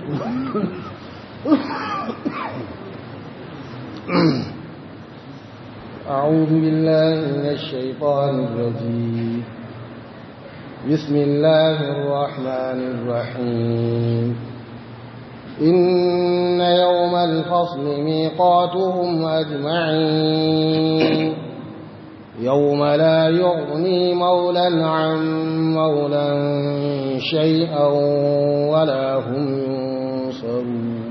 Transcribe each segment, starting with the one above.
أعوذ بالله من الشيطان الرجيم بسم الله الرحمن الرحيم إن يوم الفصل ميقاتهم أجمعين يوم لا يغني مولا عن مولا شيئا ولا هم ينصرون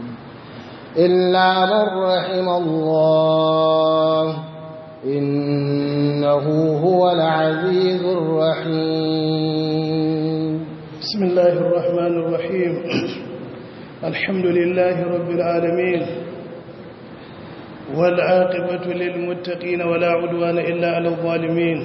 إلا من رحم الله إنه هو العزيز الرحيم بسم الله الرحمن الرحيم الحمد لله رب العالمين والعاقبة للمتقين ولا عدوان إلا على الظالمين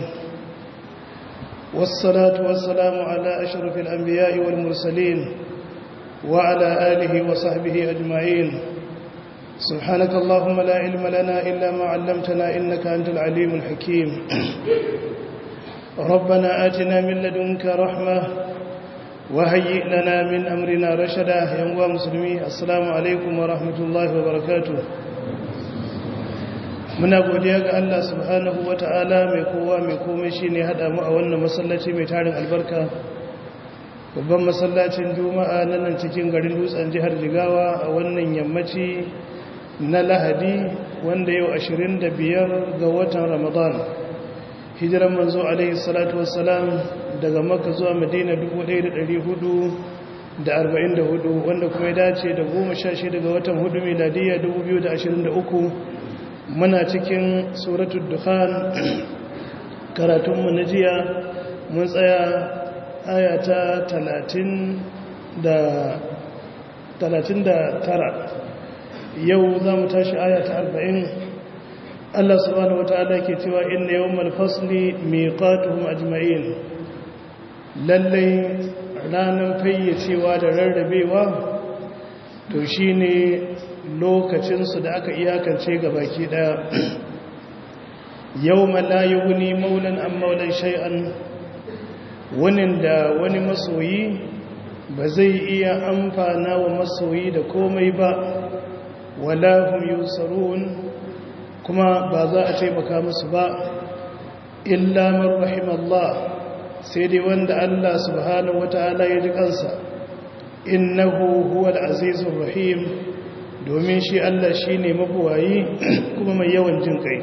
والصلاة والسلام على أشرف الأنبياء والمرسلين وعلى آله وصحبه أجمعين سبحانك اللهم لا علم لنا إلا ما علمتنا إنك أنت العليم الحكيم ربنا آتنا من لدنك رحمة وهيئ لنا من أمرنا رشدا يا مسلمي السلام عليكم ورحمة الله وبركاته muna godiya ga Allah subhanahu wata'ala mai kowa mai komai shine hada mu a wannan masallaci mai tarin albarka babban masallacin juma'a na nan cikin garin dutsen jihar jigawa a wannan yammaci na lahadi wanda yau 25 ga watan ramadan hijiran manzo alaihi salatu wassalam daga makka zuwa madina 1444 wanda kuma ya dace da 16 ga watan hudu miladiyya 2023 muna cikin suratul dukhan karatunmu na jiya mun tsaya ayata 39 yau za mu tashi ayata 40 Allah subhanahu wata'ala ke cewa inna yawmal fasli miqatuhum ajma'in lallai ranan fayyacewa da rarrabewa to shine lokacinsu da aka iyakance ga baki daya yau malayi wuni maulan an maulan shay'an wani da wani masoyi ba zai iya amfana wa masoyi da komai ba wala hum yusarun kuma ba za a taimaka musu ba illa man rahimallah sai dai wanda Allah subhanahu wataala ya ji kansa innahu huwal azizur rahim domin shi Allah shi ne mabuwayi kuma mai yawan jin kai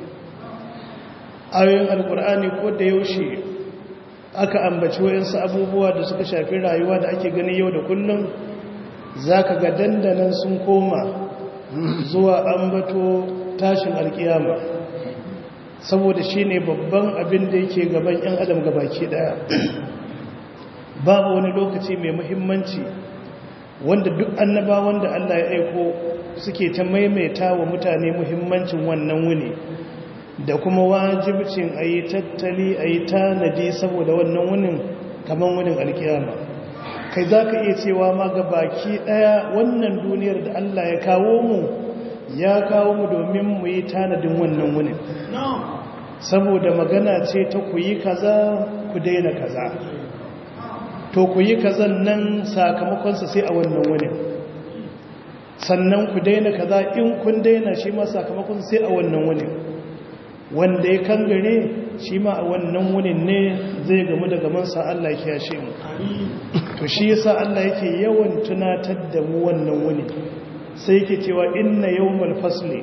ayoyin alkur'ani ko da yaushe aka ambaci wayansu abubuwa da suka shafi rayuwa da ake gani yau da kullum za ka ga dandanan sun koma zuwa ambato tashin alkiyama saboda shi ne babban abin da yake gaban 'yan adam gabaki daya babu wani lokaci mai muhimmanci wanda duk annaba wanda Allah ya aiko suke ta maimaita wa mutane muhimmancin wannan wuni da kuma wajibcin a yi tattali a yi tanadi saboda wannan wunin kamar wunin alkiyama kai za ka iya cewa ma ga baki ɗaya wannan duniyar da Allah ya kawo mu ya kawo mu domin mu yi tanadin wannan wunin saboda magana ce ta ku yi kaza ku daina kaza to ku yi kazan nan sakamakonsa sai a wannan wuni sannan ku daina kaza in kun daina shi ma sakamakon sai a wannan wuni wanda ya kangare shi ma a wannan wunin ne zai gamu da gamansa Allah ya kiyashe mu to shi yasa Allah yake yawan tunatar da mu wannan wuni sai yake cewa inna yawmal fasli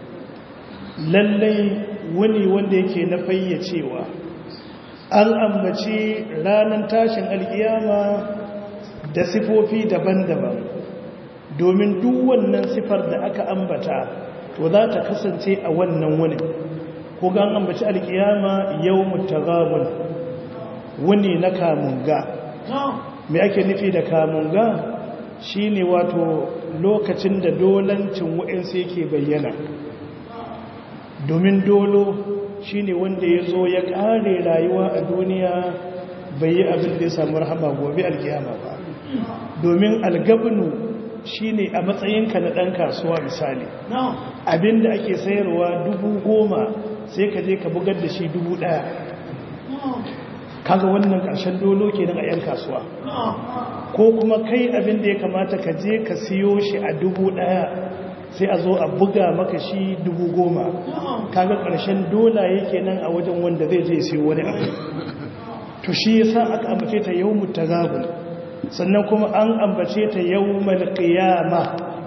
lallai wuni wanda yake na fayyacewa an ambaci ranar tashin alkiyama da sifofi daban-daban domin duk wannan sifar da aka ambata to za ta kasance a wannan wuni ko ga an ambaci alkiyama yau mutagabun wuni na kamunga me ake nufi da kamunga shine wato lokacin da dolancin wa'insu yake bayyana domin dolo shi ne wanda ya zo ya ƙare rayuwa a duniya bai yi abin da ya samu rahama gobe alkiyama ba domin algabinu shi ne a matsayinka na ɗan kasuwa misali abin da ake sayarwa dubu goma sai ka je ka bugar da shi dubu ɗaya kaga wannan ƙarshen dolo ke nan a 'yan kasuwa ko kuma kai abin da ya kamata ka je ka siyo shi a dubu ɗaya sai a zo a buga maka shi dubu goma kaga ƙarshen dola yake nan a wajen wanda zai je siyo wani abu to shi yasa aka ambace ta yawmut tagabun sannan kuma an ambace ta yawmal qiyama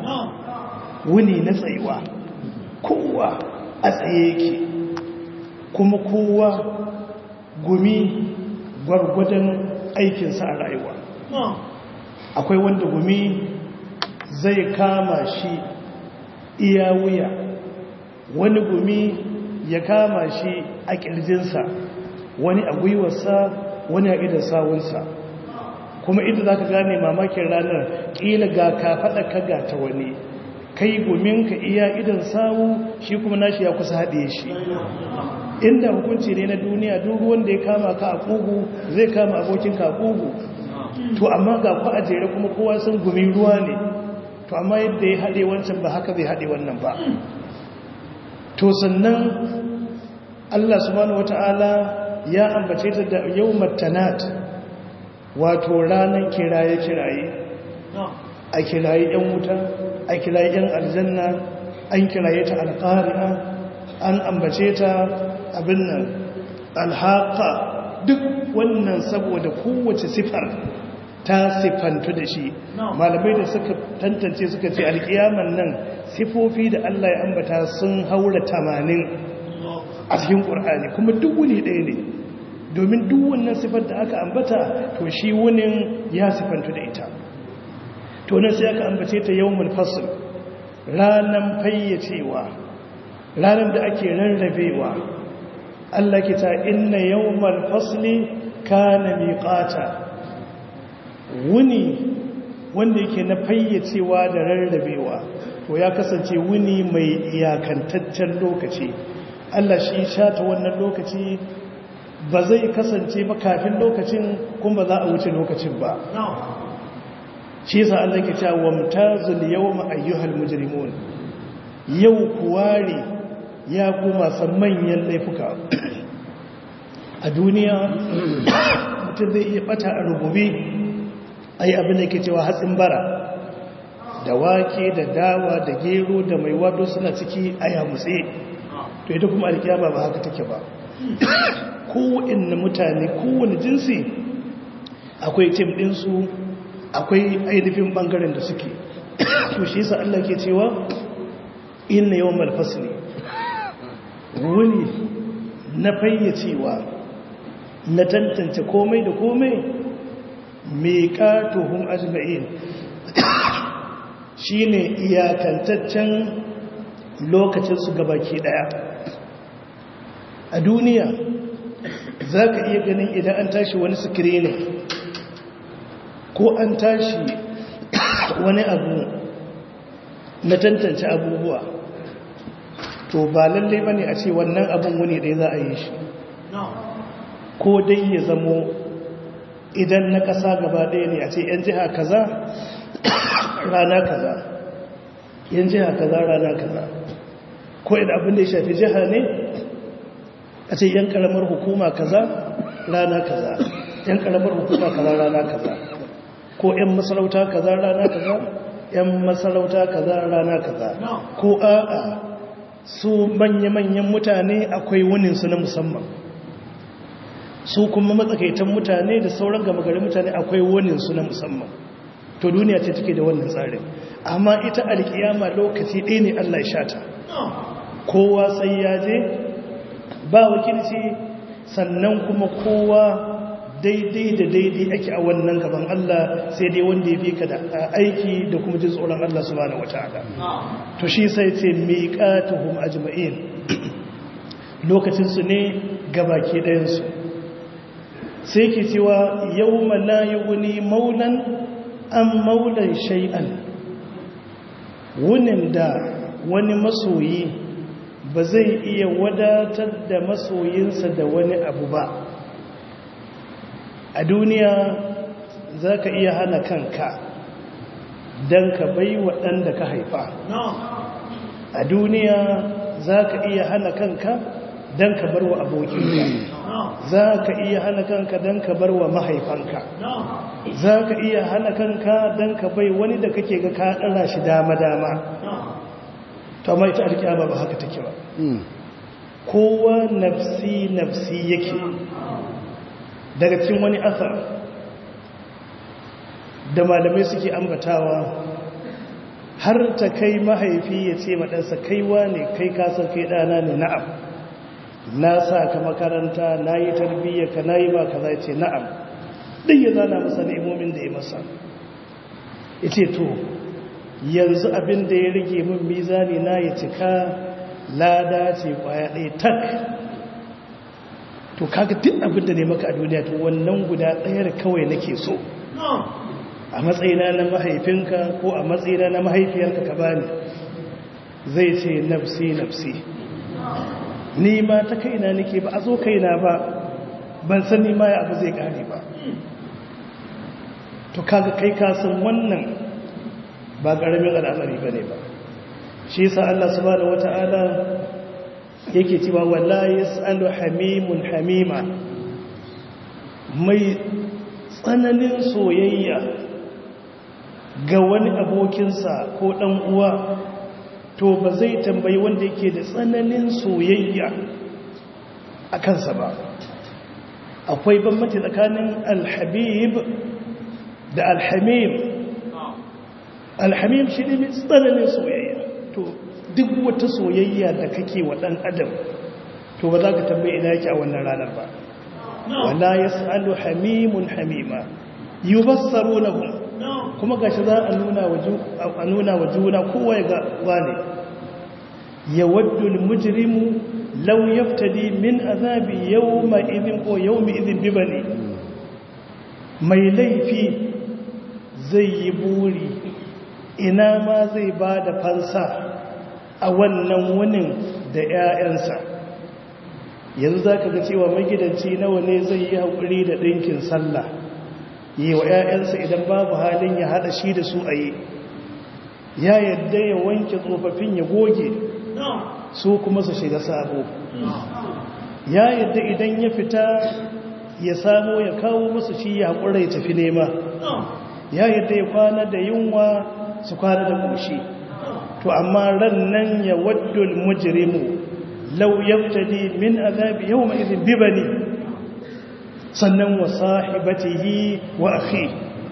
wuni na tsayuwa kowa a tsaye yake kuma kowa gumi gwargwadon aikinsa a rayuwa akwai wanda gumi zai kama shi iya wuya wani gumi ya kama shi a ƙirjinsa wani a gwiwarsa wani a idan sawunsa kuma inda za ka gane mamakin ranar ƙila ga ka faɗa kaga ta wani kai guminka iya idan sawu shi kuma nashi ya kusa haɗe shi inda hukunci ne na duniya duk wanda ya kama ka a ƙugu zai kama abokinka a ƙugu to amma ga ku a jere kuma kowa sun gumi ruwa ne to amma yadda ya haɗe wancan ba haka zai haɗe wannan ba to sannan Allah subhanahu wata'ala ya ambace ta da yawmat tanat wato ranar kiraye-kiraye a kiraye yan wuta a kiraye yan aljanna an kiraye ta alƙari'a an ambace ta abin nan alhaqa duk wannan saboda kowace sifar ta sifantu da shi malamai da suka tantance suka ce alkiyaman nan sifofi da Allah ya ambata sun haura tamanin a cikin ƙur'ani kuma duk wuni ɗaya ne domin duk wannan sifar da aka ambata to shi wunin ya sifantu da ita to nan sai aka ambace ta yawmul fasl ranan fayyacewa ranan da ake rarrabewa Allah ke ta inna yawmal fasli kana miqata wuni wanda yake na fayyacewa da rarrabewa to ya kasance wuni mai iyakantaccen lokaci Allah shi shata wannan lokaci ba zai kasance ba kafin lokacin kuma za a wuce lokacin ba shi yasa Allah ke cewa wamtazul yawma ayyuhal mujrimun yau kuware ya kuma san manyan laifuka a duniya mutum zai iya bata a rububi ai abin da ke cewa hatsin bara da wake da dawa da gero da mai wado suna ciki a yamutse to ita kuma alkiyama ba haka take ba kowane mutane kowane jinsi akwai tim ɗinsu akwai ainihin ɓangaren da suke to shi yasa Allah ke cewa inna yawan malfasli wuni na fayyacewa na tantance komai da komai mai ƙatuhun ajma'in shi ne iyakantaccen lokacinsu gabaki ɗaya a duniya za ka iya ganin idan an tashi wani sikirini ko an tashi wani abu na tantance abubuwa to ba lallai ba ne a ce wannan abin wani ɗaya za a yi shi ko dai ya zamo idan na ƙasa gaba ɗaya ne a ce ‘yan jiha kaza rana kaza ‘yan jiha kaza rana kaza ko idan abin da ya shafi jiha ne a ce ‘yan ƙaramar hukuma kaza rana kaza ‘yan ƙaramar hukuma kaza rana kaza ko ‘yan masarauta kaza rana kaza ‘yan masarauta kaza rana kaza ko a'a su manya-manyan mutane akwai wuninsu na musamman su kuma matsakaitan mutane da sauran gama gari mutane akwai waninsu na musamman to duniya ce take da wannan tsarin amma ita alkiyama lokaci ɗaya ne Allah ya shata kowa sai ya je ba wakilci sannan kuma kowa daidai da daidai ake a wannan gaban Allah sai dai wanda ya fi ka da aiki da kuma jin tsoron Allah subhanahu wataala to shi sai ce miqatuhum ajma'in lokacin su ne gabaki ɗayan su sai ke cewa yau malayi wuni maulan an maulan shay'an wunin da wani masoyi ba zai iya wadatar da masoyinsa da wani abu ba a duniya za ka iya hana kanka don ka bai waɗanda ka haifa a duniya za ka iya hana kanka don ka bar wa abokinka za ka iya hana kanka don ka bar wa mahaifanka za ka iya hana kanka don ka bai wani da kake ga ka ɗara shi dama-dama ta mai ta alƙiyama ba haka take ba kowa nafsi-nafsi yake daga cikin wani asar da malamai suke ambatawa har ta kai mahaifi ya ce maɗansa kaiwa ne kai kasar kai ɗana ne na'am na sa ka makaranta na yi tarbiyyar ka na yi ba ka zai ce na'am ɗin ya zana masa nemomin da ya masa ya ce to yanzu abin da ya rage min mizani na ya cika lada ce kwaya ɗaya tak to kaga duk abin da ne maka a duniya to wannan guda ɗayar kawai nake so a matsayina na mahaifinka ko a matsayina na mahaifiyarka ka bani zai ce nafsi nafsi ni ma ta kaina nake ba a zo kaina ba ban san ni ma ya abu zai kare ba to kaga kai ka san wannan ba karamin al'amari bane ba shi yasa Allah subhanahu wata'ala yake cewa wallahi yasalu hamimun hamima mai tsananin soyayya ga wani abokinsa ko ɗan uwa to ba zai tambayi wanda yake da tsananin soyayya a kansa ba akwai bambanci tsakanin alhabib da alhamim alhamim shi ne mai tsananin soyayya to duk wata soyayya da kake wa ɗan adam to ba za ka tambayi ina yake a wannan ranar ba wala yas'alu hamimun hamima yubassarunahum kuma gashi za a nuna wa a nuna wa juna kowa ya ga wane yawaddu almujrimu law yaftadi min azabi yawma idhin ko yawmi idhin bibani mai laifi zai yi buri ina ma zai ba da fansa a wannan wunin da 'ya'yansa yanzu za ka ga cewa magidanci nawa ne zai yi haƙuri da ɗinkin sallah yi wa 'ya'yansa idan babu halin ya haɗa shi da su a yi ya yadda ya wanke tsofaffin ya goge su kuma su shiga sabo ya yadda idan ya fita ya samo ya kawo musu shi ya haƙura ya tafi nema ya yadda ya kwana da yunwa su kwana da ƙushi to amma ran nan ya waddul mujrimu law yaftadi min azabi yawma idhin bibani sannan wa sahibatihi wa akhi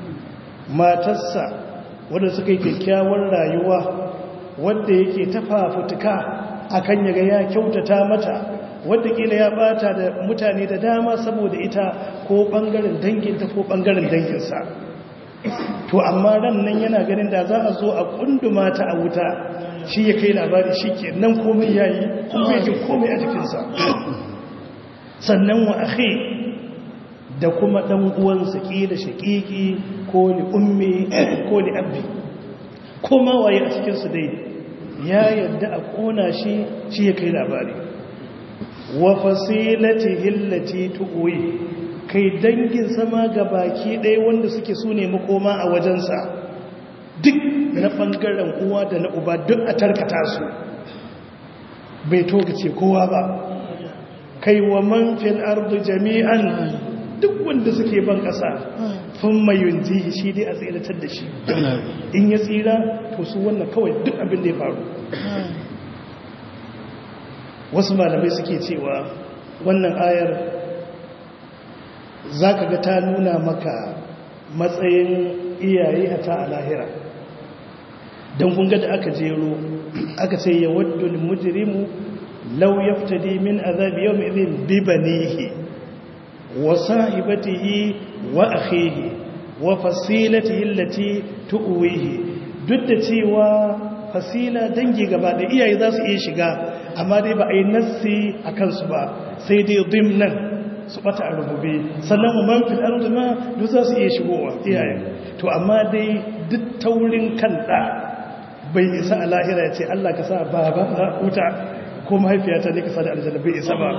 matarsa wanda suka yi kyakkyawar rayuwa wanda yake tafafutuka akan yaga ya kyautata mata wanda kila ya bata da mutane da dama saboda ita ko bangaren danginta ko bangaren danginsa to amma ran nan yana ganin da za a zo a kunduma ta a wuta shi ya kai labari shi ke nan komai yayi kuma yake komai a jikinsa sannan wa akhi da kuma ɗan uwansa ƙila shaƙiƙi ko ni ummi ko ni abbi ko ma waye a cikinsu dai ya yadda a ƙona shi shi ya kai labari wa fasilati hillati tu'uyi kai dangin sama ga baki ɗaya wanda suke su ne makoma a wajensa duk na ɓangaren uwa da na uba duk a tarkata su bai togace kowa ba kai wa man fil ardu jami'an duk wanda suke ban ƙasa sun mayun jihi shi dai a tsiratar da shi in ya tsira to su wannan kawai duk abin da ya faru wasu malamai suke cewa wannan ayar za ka ga ta nuna maka matsayin iyaye a ta a lahira don kunga da aka jero aka ce ya waddul mujrimu lau yaftadi min azabi yau mai bibanihi وصاحبته وأخيه وفصيلته التي تؤويه duk da cewa fasila dangi gaba da iyaye za su iya shiga amma dai ba a yi nassi a kansu ba sai dai dimnan su bata a rubube sannan man fil ardi ma duk za su iya shigowa iyaye to amma dai duk taurin kan da bai isa a lahira ya ce Allah ka sa baba na wuta ko mahaifiyata ne ka sa da aljanna bai isa ba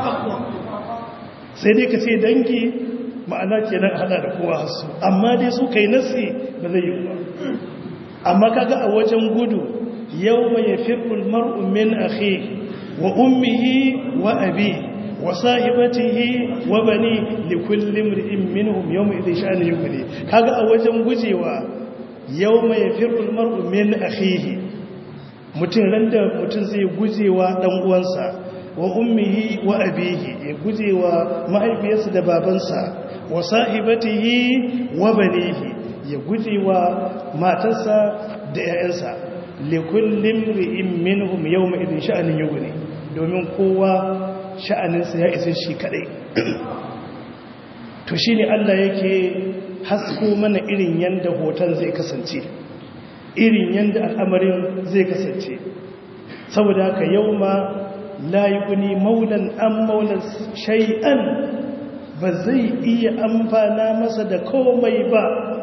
sai dai ka ce dangi ma'ana kenan hada da kowa hasu amma dai su kai nasi ba zai yi ba amma kaga a wajen gudu yau mai firul mar'u min akhi wa ummihi wa abi wa sahibatihi wa bani li kulli imrin minhum yawma idhin sha'an yughni kaga a wajen gujewa yawma yafirru al-mar'u min akhihi mutum randa mutum zai gujewa dan uwansa wa ummihi wa abihi ya gujewa mahaifiyarsa da babansa wa sahibatihi wa banihi ya gujewa matarsa da 'ya'yansa likullin ri'in minhum yawma idin sha'anin yughni domin kowa sha'aninsa ya isa shi kadai to shine Allah yake hasko mana irin yanda hoton zai kasance irin yanda al'amarin zai kasance saboda haka yauma la yughni maulan am maulan shay'an ba zai iya amfana masa da komai ba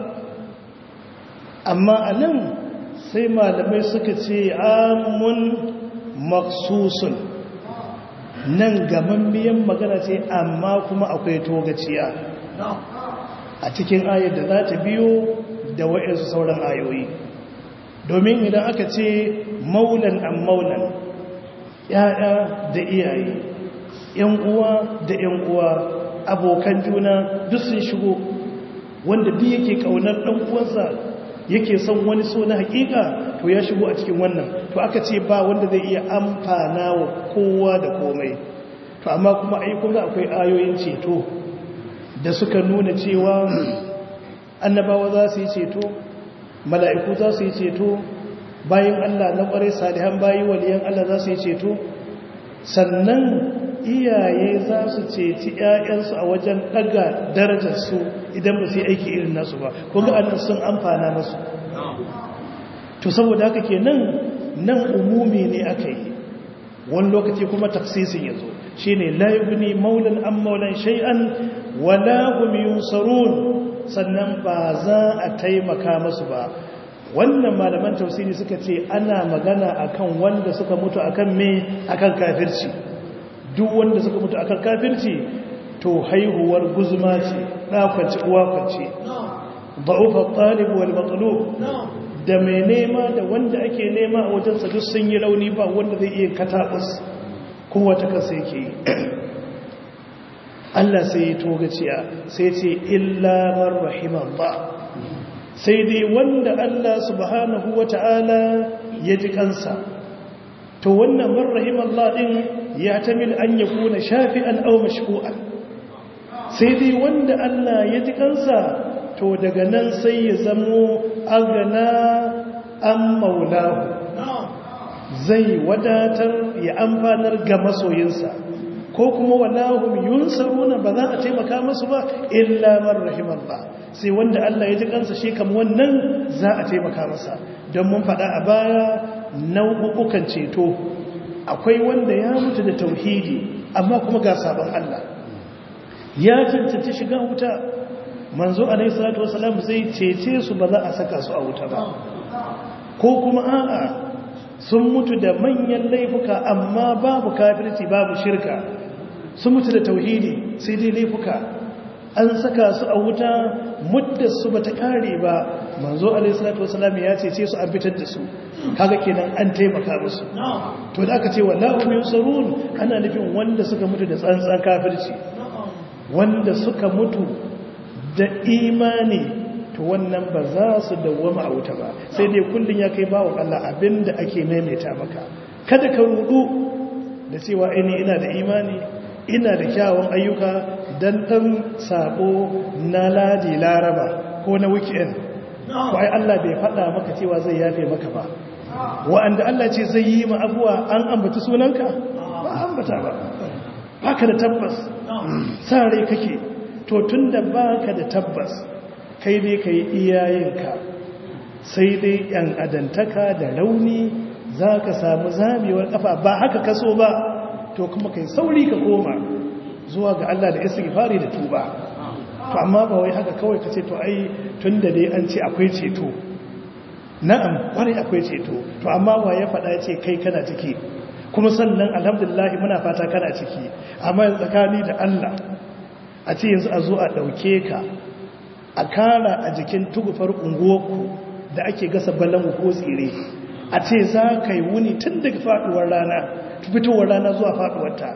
amma anan sai malamai suka ce amun maksusun nan gamammiyan magana ce amma kuma akwai togaciya a cikin ayar da za ta biyo da wa'insu sauran ayoyi domin idan aka ce maulan an maulan ya'ya da iyaye yan uwa da yan uwa abokan juna duk sun shigo wanda duk yake kaunar dan uwansa yake son wani so na hakika to ya shigo a cikin wannan to aka ce ba wanda zai iya amfana wa kowa da komai to amma kuma ai kun ga akwai ayoyin ceto da suka nuna cewa annabawa za su yi ceto mala'iku za su yi ceto bayan Allah na ƙware salihan bayi waliyan Allah za su yi ceto sannan iyaye za su ceci ‘ya'yansu a wajen ɗaga darajarsu idan ba su yi aiki irin nasu ba kuma annan sun amfana masu to saboda haka ke nan nan umumi ne aka yi wani lokaci kuma taksisin ya zo shi ne layubni maulan an maulan shay'an wala hum yunsarun sannan ba za a taimaka masu ba wannan malaman tausiri suka ce ana magana akan wanda suka mutu akan me akan kafirci duk wanda suka mutu akan kafirci to haihuwar guzuma ce ɗakwanci uwa kwanci ba'ufa talib wal matlub da mai nema da wanda ake nema a wajensa duk sun yi rauni ba wanda zai iya kataɓus kowa ta kasa yake yi Allah sai ya togaciya sai ce illa man rahimallah sai dai wanda Allah subhanahu wata'ala ya ji kansa to wannan man rahimallah din ya tamil an yakuna shafi'an aw mashku'an sai dai wanda Allah ya ji kansa to daga nan sai ya zamo agana an maulahu zai wadatar ya amfanar ga masoyinsa ko kuma walahum yunsaruna ba za a taimaka masu ba illa man rahimallah sai wanda Allah ya ji kansa shi kam wannan za a taimaka masa don mun faɗa a baya nau'ukan ceto akwai wanda ya mutu da tauhidi amma kuma ga sabon Allah ya cancanci shiga wuta manzo alaihi salatu wasalam zai cece su ba za a saka su a wuta ba ko kuma a'a sun mutu da manyan laifuka amma babu kafirci babu shirka sun mutu da tauhidi sai dai laifuka an saka su a wuta muddar su bata kare ba manzo alaihi salatu wasalam ya cece su an fitar da su kaga kenan an taimaka musu to da aka ce wallahu yusarun ana nufin wanda suka mutu da tsantsan kafirci wanda suka mutu da imani to wannan ba za su dawwama a wuta ba sai dai kullun ya kai bawo Allah abinda ake maimaita maka kada ka rudu da cewa ini ina da imani ina da kyawun ayyuka dan dan sabo na ladi laraba ko na weekend ko ai Allah bai faɗa maka cewa zai yafe maka ba wa'anda Allah ce zai yi ma abuwa an ambata sunanka ba ambata ba baka da tabbas sa rai kake to tunda baka da tabbas kai dai kai iyayenka sai dai yan adantaka da rauni zaka samu zamewar kafa ba haka kaso ba to kuma kai sauri ka koma zuwa ga Allah da istighfari da tuba to amma ba wai haka kawai kace to ai tunda dai an ce akwai ceto na'am kwarai akwai ceto to amma wa ya faɗa ce kai kana ciki kuma sannan alhamdulillah muna fata kana ciki amma tsakani da Allah a ce yanzu a zo a ɗauke ka a kara a jikin tugufar unguwarku da ake gasa balangu ko tsire a ce za ka yi wuni tun daga faɗuwar rana fitowar rana zuwa faɗuwarta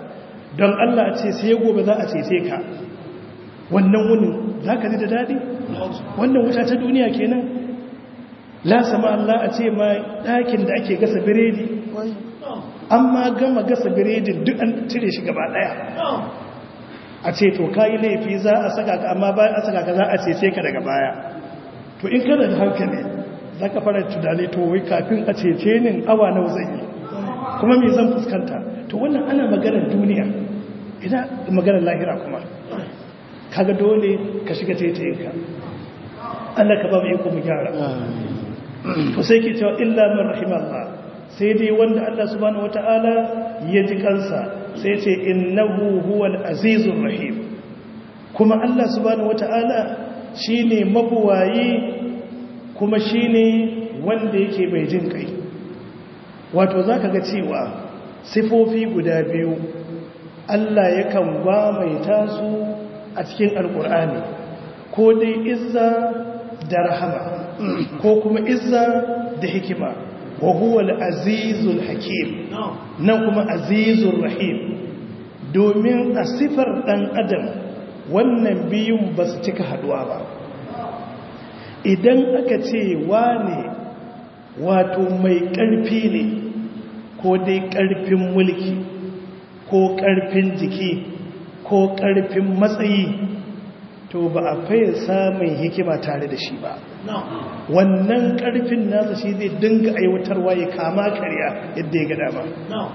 don Allah a ce sai gobe za a cece ka wannan wunin za ka ji da daɗi wannan wuta ta duniya kenan la sama Allah a ce ma ɗakin da ake gasa biredi an ma gama gasa biredin duk an cire shi gaba ɗaya a ce to kayi laifi za a saka ka amma bayan a saka ka za a cece ka daga baya to in kana da hankali za ka fara tunani to wai kafin a cece nin awa nawa zan yi kuma me zan fuskanta to wannan ana maganar duniya ina maganar lahira kuma kaga dole ka shiga taitayinka Allah ka ba mu iko mu gyara to sai ke cewa illa man rahimallah sai dai wanda Allah subhanahu wataala ya ji kansa sai ce innahu huwal azizur rahim kuma Allah subhanahu wataala shine mabuwayi kuma shine wanda yake mai jin kai wato zaka ga cewa sifofi guda biyu Allah yakan ba mai tasu a cikin alkur'ani ko dai izza da rahama ko kuma izza da hikima wa huwa al-azizul hakim nan kuma azizur rahim domin a sifar dan adam wannan biyun ba su cika haduwa ba idan aka ce wane wato mai ƙarfi ne ko dai ƙarfin mulki ko ƙarfin jiki ko ƙarfin matsayi to ba a faye samun hikima tare da shi ba wannan ƙarfin nasa shi zai dinga aiwatarwa ya kama karya yadda ya gada ba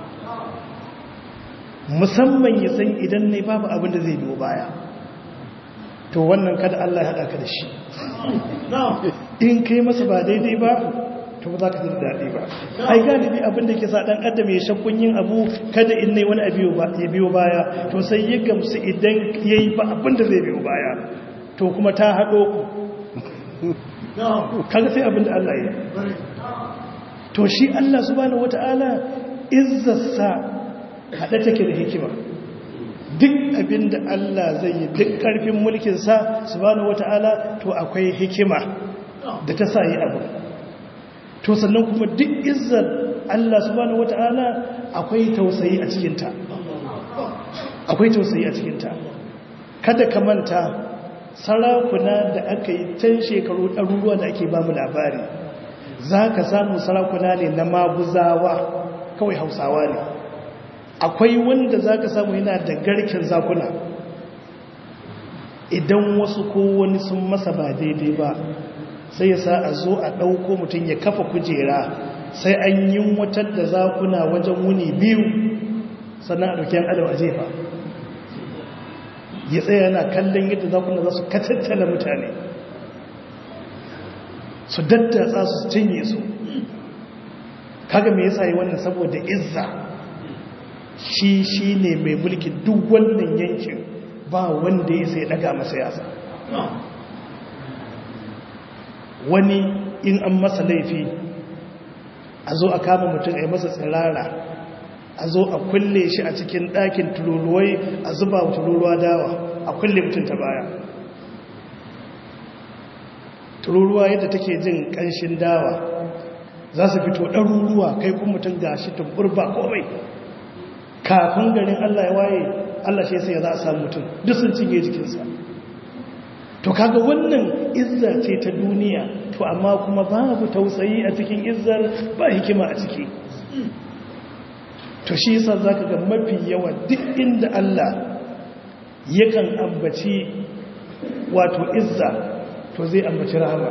musamman ya san idan ne babu abin da zai biyo baya to wannan kada Allah ya haɗa ka da shi in kai masa ba daidai ba to ba za ka jin daɗi ba ai galibi abin da ke sa ɗan adam ya shakkun yin abu kada in nai wani abu ya biyo baya to sai ya gamsu idan ya yi ba abin da zai biyo baya to kuma ta haɗo ku kaga sai abin da Allah ya to shi Allah subhanahu wata'ala izzarsa haɗe take da hikima duk abin da Allah zai yi duk ƙarfin mulkinsa subhanahu wata'ala to akwai hikima da ta sa yi abu to sannan kuma duk izzar Allah subhanahu wata'ala akwai tausayi a cikinta akwai tausayi a cikinta kada ka manta sarakuna da aka yi can shekaru ɗaruruwa da ake ba mu labari za ka samu sarakuna ne na maguzawa kawai hausawa ne akwai wanda za ka samu yana da garken zakuna idan wasu ko wani sun masa ba daidai ba sai ya sa a zo a ɗauko mutum ya kafa kujera sai an yi watar da zakuna wajen wuni biyu sannan a ɗauki adam a jefa ya tsaye yana kallon yadda zakuna za su katattala mutane su daddatsa su cinye su kaga me yasa yi wannan saboda izza shi shi ne mai mulki duk wannan yankin ba wanda ya sai daga masa yasa wani in an masa laifi a zo a kama mutum a yi masa tsirara a zo a kulle shi a cikin ɗakin tururuwai a zuba wa tururuwa dawa a kulle mutum ta baya tururuwa yadda take jin ƙanshin dawa za su fito ɗaruruwa kai kun mutum ga shi tumbur ba komai kafin garin allah ya waye allah shi sai za a samu mutum duk sun cinye jikinsa to kaga wannan izza ce ta duniya to amma kuma babu tausayi a cikin izzar ba hikima a ciki to shi yasa zaka ga mafi yawa duk inda Allah yakan ambaci wato izza to zai ambaci rahama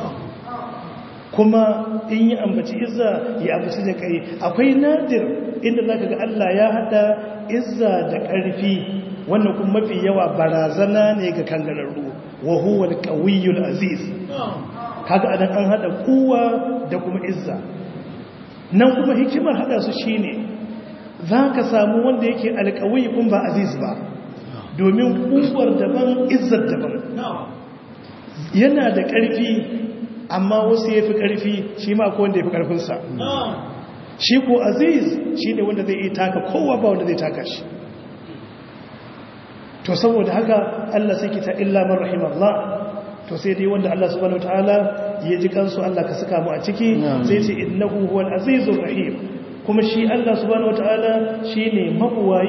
kuma in yi ambaci izza ya ambaci da kai akwai nadir inda zaka ga Allah ya hada izza da ƙarfi wannan kuma mafi yawa barazana ne ga kangararru wa huwa al-qawiyyul aziz kaga adan an hada kuwa da kuma izza nan kuma hikimar hada su shine zaka samu wanda yake alqawi kun ba aziz ba domin kuwar daban izzar daban yana da ƙarfi amma wasu yafi ƙarfi shi ma ko wanda yafi ƙarfin sa shi ko aziz shine wanda zai iya taka kowa ba wanda zai taka shi to saboda haka Allah sai kita illa man rahimallah to sai dai wanda Allah subhanahu wataala ya ji kansu Allah ka saka mu a ciki sai ce innahu huwal azizur rahim kuma shi Allah subhanahu wataala shine mabuwayi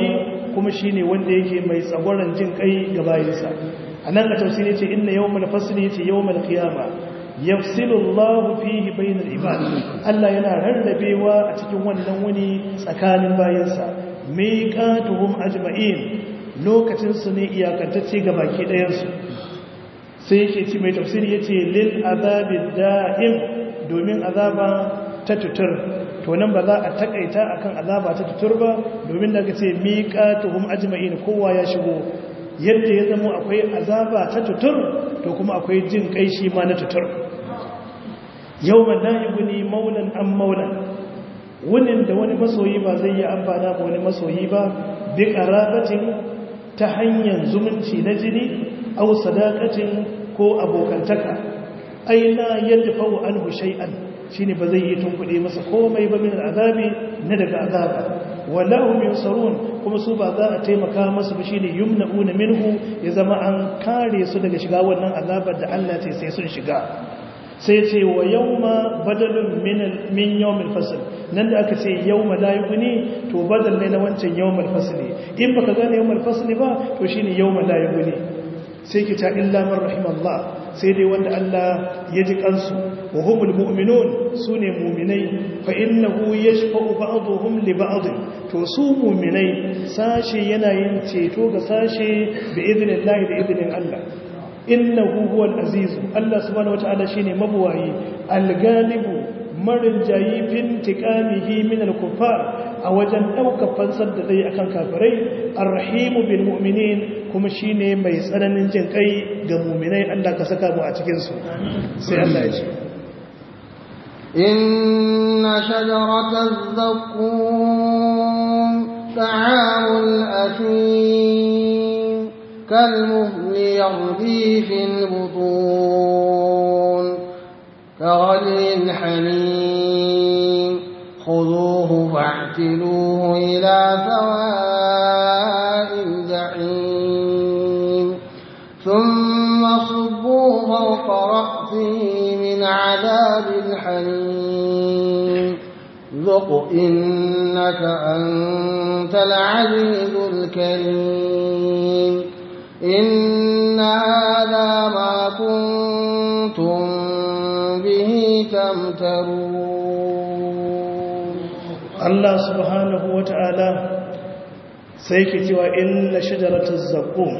kuma shine wanda yake mai tsagoran jin kai ga bayinsa anan a tafsiri yace inna yawmal fasli yace yawmal qiyama yafsilu Allah fihi bainal ibad Allah yana rarrabewa a cikin wannan wuni tsakanin bayinsa miqatuhum ajma'in lokacin su ne iyakantacce ga baki ɗayan su sai yake ci mai tafsiri yace lil azabid da'im domin azaba ta tutur to nan ba za a takaita akan azaba ta tutur ba domin daga ce miqatuhum ajma'in kowa ya shigo yadda ya zama akwai azaba ta tutur to kuma akwai jin kai shi ma na tutur yawma la yughni maulan am maulan wunin da wani masoyi ba zai yi amfana ba wani masoyi ba bi qarabatin ta hanyar zumunci na jini aw sadaqatin ko abokantaka ai la yadfa'u anhu shay'an shine ba zai yi tunkuɗe masa komai ba min azabi na daga azaba wallahu yunsarun kuma su ba za a taimaka masa ba shine yumna'una minhu ya zama an kare su daga shiga wannan azabar da Allah ce sai sun shiga sai ce wa yawma badalun min min yawmil fasl nan da aka ce yawma la yughni to badal ne na wancan yawmil fasl in baka gane yawmil fasl ba to shine yawma la yughni sai ki ta illa man rahimallah sai dai wanda Allah ya ji kansu wa humul mu'minun sune mu'minai fa innahu yashfa'u ba'dhum li ba'd to su mu'minai sashe yana yin ceto ga sashe bi idnillahi da idnin Allah innahu huwal aziz Allah subhanahu wataala shine mabuwayi al-galibu marin jayi fin tiqamihi min al-kuffar a wajen daukar fansar da zai akan kafirai ar-rahimu bil mu'minin kuma shine mai tsananin jin kai ga mu'minai Allah ka saka mu a cikin su sai Allah ya ce inna shajarataz zaqqum ta'amul athim كالمهل يغلي في البطون كغلي الحميم خذوه فاعتلوه إلى سواء الجحيم ثم صبوا فوق رأسه من عذاب الحميم ذق إنك أنت العزيز الكريم إن هذا ما كنتم به تمترون الله سبحانه وتعالى سيكتي وإن شجرة الزقوم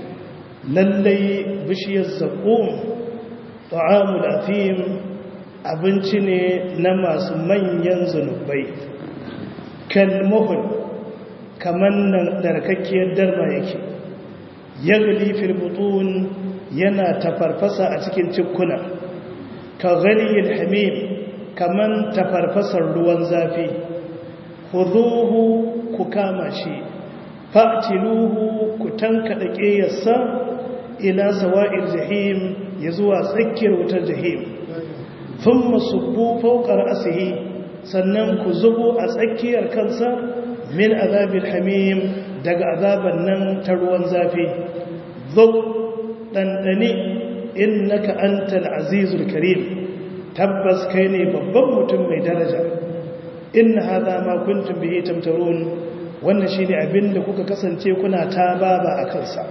للي بشي الزقوم طعام الأثيم abinci ne na masu manyan zunubai kalmuhun kamar nan narkakkiyar darba yake yagli fil butun yana tafarfasa a cikin cikuna ka ghaliyil hamim kaman tafarfasar ruwan zafi khudhuhu ku kama shi fa'tiluhu ku tankada qiyassa ila sawa'il jahim ya zuwa tsakiyar wutar jahim thumma subbu fawqa ra'sihi sannan ku zubo a tsakiyar kansa min azabil hamim daga azaban nan ta ruwan zafi zo ɗanɗane innaka antal azizul karim tabbas kai ne babban mutum mai daraja inna hadha ma kuntum bihi tamtarun wannan shine abin da kuka kasance kuna ta baba a kansa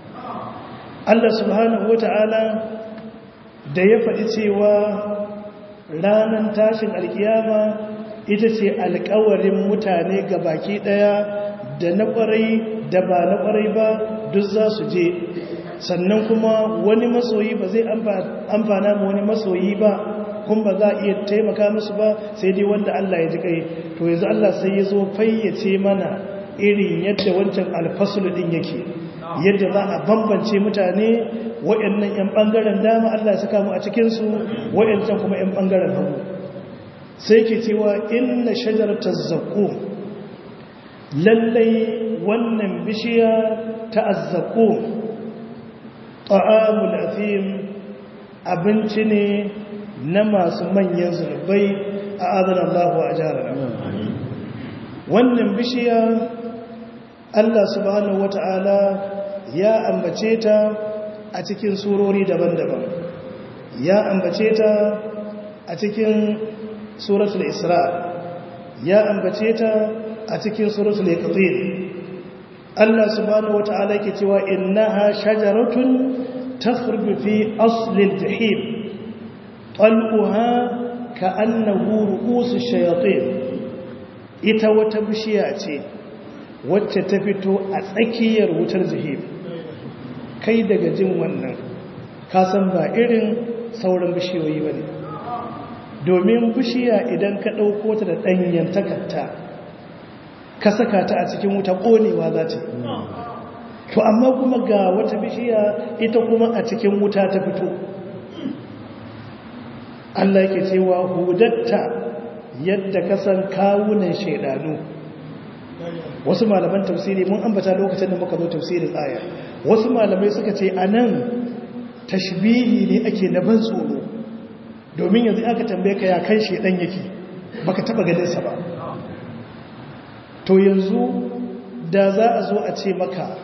Allah subhanahu wata'ala da ya faɗi cewa ranar tashin alkiyama ita ce alkawarin mutane ga baki ɗaya da na ƙwarai da ba na ƙwarai ba duk za su je sannan kuma wani masoyi ba zai amfana ma wani masoyi ba kun ba za a iya taimaka musu ba sai dai wanda Allah ya ji kai to yanzu Allah sai ya zo fayyace mana irin yadda wancan alfasul din yake yadda za a bambance mutane waɗannan 'yan ɓangaren dama Allah ya saka mu a cikinsu waɗancan kuma 'yan ɓangaren hagu sai ke cewa inna shajaratar zaƙo lallai wannan bishiya ta azzaƙo ta'amul afim abinci ne na masu manyan zunubai a adana Allah a jihar wannan bishiya Allah subhanahu wata'ala ya ambace ta a cikin surori daban-daban ya ambace ta a cikin suratul isra ya ambace ta a cikin suratul iqtir Allah subhanahu wata'ala ke cewa innaha shajaratun takhruju fi aslil jahim talquha ka'annahu ru'usu shayatin ita wata bishiya ce wacce ta fito a tsakiyar wutar jahim kai daga jin wannan ka san ba irin sauran bishiyoyi bane domin bishiya idan ka ɗauko ta da ɗanyen takarta ka saka ta a cikin wuta ƙonewa za ta to amma kuma ga wata bishiya ita kuma a cikin wuta ta fito Allah ke cewa hudatta yadda kasan kawunan shaidanu wasu malaman tafsiri mun ambata lokacin da muka zo tafsirin aya wasu malamai suka ce a nan tashbihi ne ake na ban tsoro domin yanzu aka tambaye ka ya kan shaidan yake baka taba ganinsa ba to yanzu da za a zo a ce maka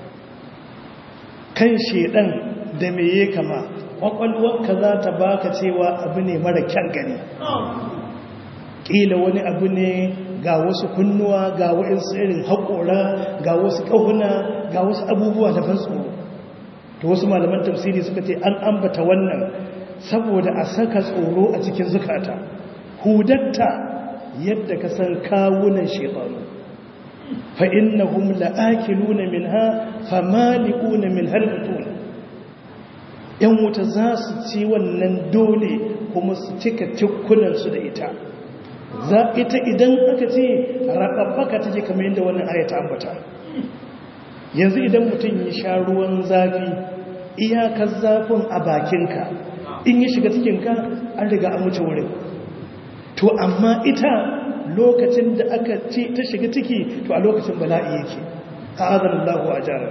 kan shedan da me ya kama kwakwalwarka za ta baka cewa abu ne mara kyan gani ƙila wani abu ne ga wasu kunnuwa ga waɗansu irin haƙora ga wasu ƙahuna ga wasu abubuwa da ban tsoro to wasu malaman tafsiri suka ce an ambata wannan saboda a saka tsoro a cikin zukata hudatta yadda ka san kawunan shekaru فإنهم لآكلون منها فمالئون من هالبطون ‘yan wuta za su ci wannan dole kuma su cika cikunansu da ita za ita idan aka ce raɓaɓɓaka take kamar yadda wannan ayata ambata yanzu idan mutum ya sha ruwan zafi iyakar zafin a bakinka in ya shiga cikinka an riga an wuce wurin to amma ita lokacin da aka ce ta shiga ciki to a lokacin bala'i yake a azanin lahu a jarar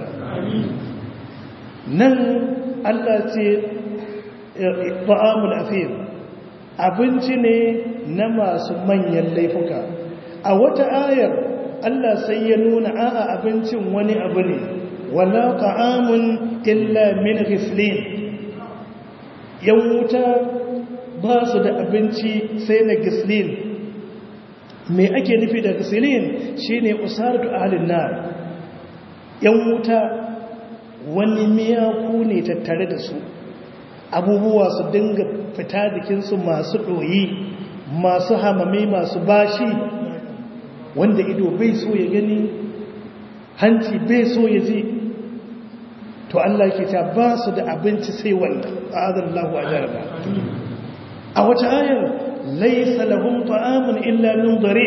nan allah ce ba'amul afir abinci ne na masu manyan laifuka a wata ayar allah sai ya nuna a'a abincin wani abu ne wala ta'amun illa min riflin yan wuta ba su da abinci sai na gislin mai ake nufi da gasilin shi ne usaratu ahalin nar yan wuta wani miyaku ne tattare da su abubuwa su dinga fita jikinsu masu ɗoyi masu hamame masu bashi wanda ido bai so ya gani hanci bai so ya ji to Allah ke ta ba su da abinci sai wannan a'adallahu ajarba a wata ayar laisa lahum ta'amun illa min dare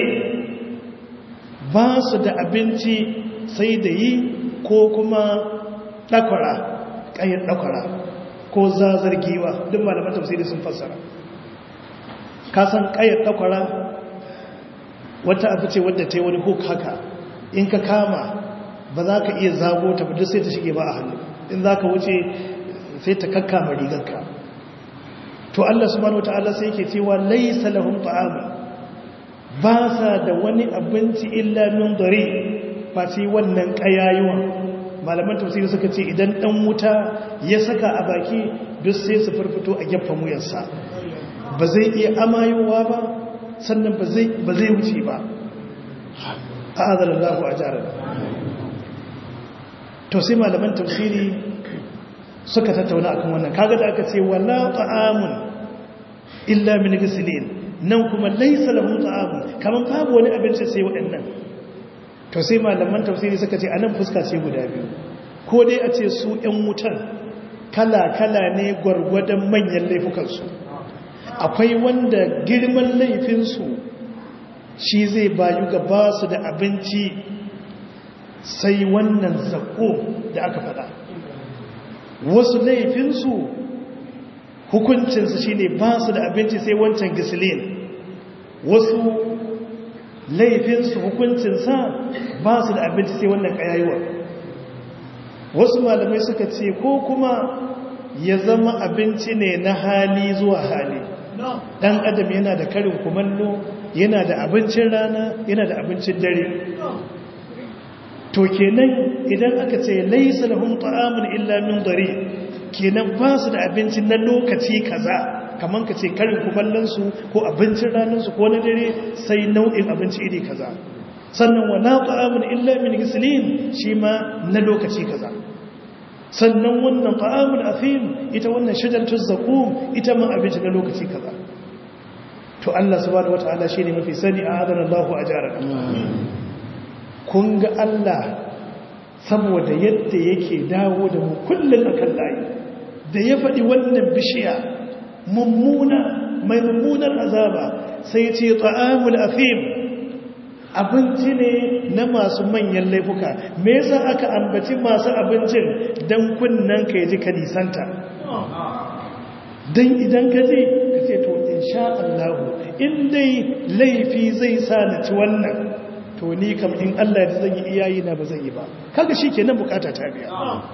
ba su da abinci sai da yi ko kuma dakwara kayan dakwara ko zazar giwa duk malaman tafsiri sun fassara ka san kayan dakwara wata abu ce wadda ta yi wani hook haka in ka kama ba za ka iya zago ta duk sai ta shige ba a hannu in za ka wuce sai ta kakkama rigarka to Allah subhanahu wataala sai yake cewa laysa lahum ta'amun ba sa da wani abinci illa min dare face wannan kayayuwa malaman tafsiri suka ce idan dan wuta ya saka a baki duk sai su farfito a gefen wuyarsa ba zai iya amayowa ba sannan ba zai ba zai wuce ba a'adallahu ajarana to sai malaman tafsiri suka tattauna akan wannan kaga da aka ce wala ta'amun illa min gislin nan kuma laysa lahu ta'amun kaman babu wani abinci sai waɗannan to sai malaman tafsiri suka ce anan fuska ce guda biyu ko dai a ce su ƴan wutan kala kala ne gwargwadon manyan laifukan su akwai wanda girman laifin su shi zai bayu ga ba su da abinci sai wannan zako da aka faɗa wasu laifinsu hukuncinsu shi ne ba su da abinci sai wancan gisilin wasu laifinsu hukuncinsa ba su da abinci sai wannan ƙayayuwa wasu malamai suka ce ko kuma ya zama abinci ne na hali zuwa hali ɗan adam yana da karin kumallo yana da abincin rana yana da abincin dare to kenan idan aka ce laisa lahum ta'amun illa min dari kenan ba su da abinci na lokaci kaza kaman ka ce karin kumallon su ko abincin ranar su ko na dare sai nau'in abinci iri kaza sannan wa la ta'amun illa min gislin shi ma na lokaci kaza sannan wannan ta'amul athim ita wannan shajaratuz zaqum ita ma abinci na lokaci kaza to Allah subhanahu wataala shine mafi sani a adana Allahu ajarana kun ga Allah saboda yadda yake dawo da mu kullun akan layi da ya faɗi wannan bishiya mummuna mai mummunar azaba sai ce ta'amul athim abinci ne na masu manyan laifuka me yasa aka ambaci masu abincin dan kunnan ka yaji ka nisanta dan idan ka je ka ce to insha Allah in dai laifi zai sa na ci wannan to ni kam in Allah ya zan yi iyayi na ba zan yi ba kaga shikenan bukata ta biya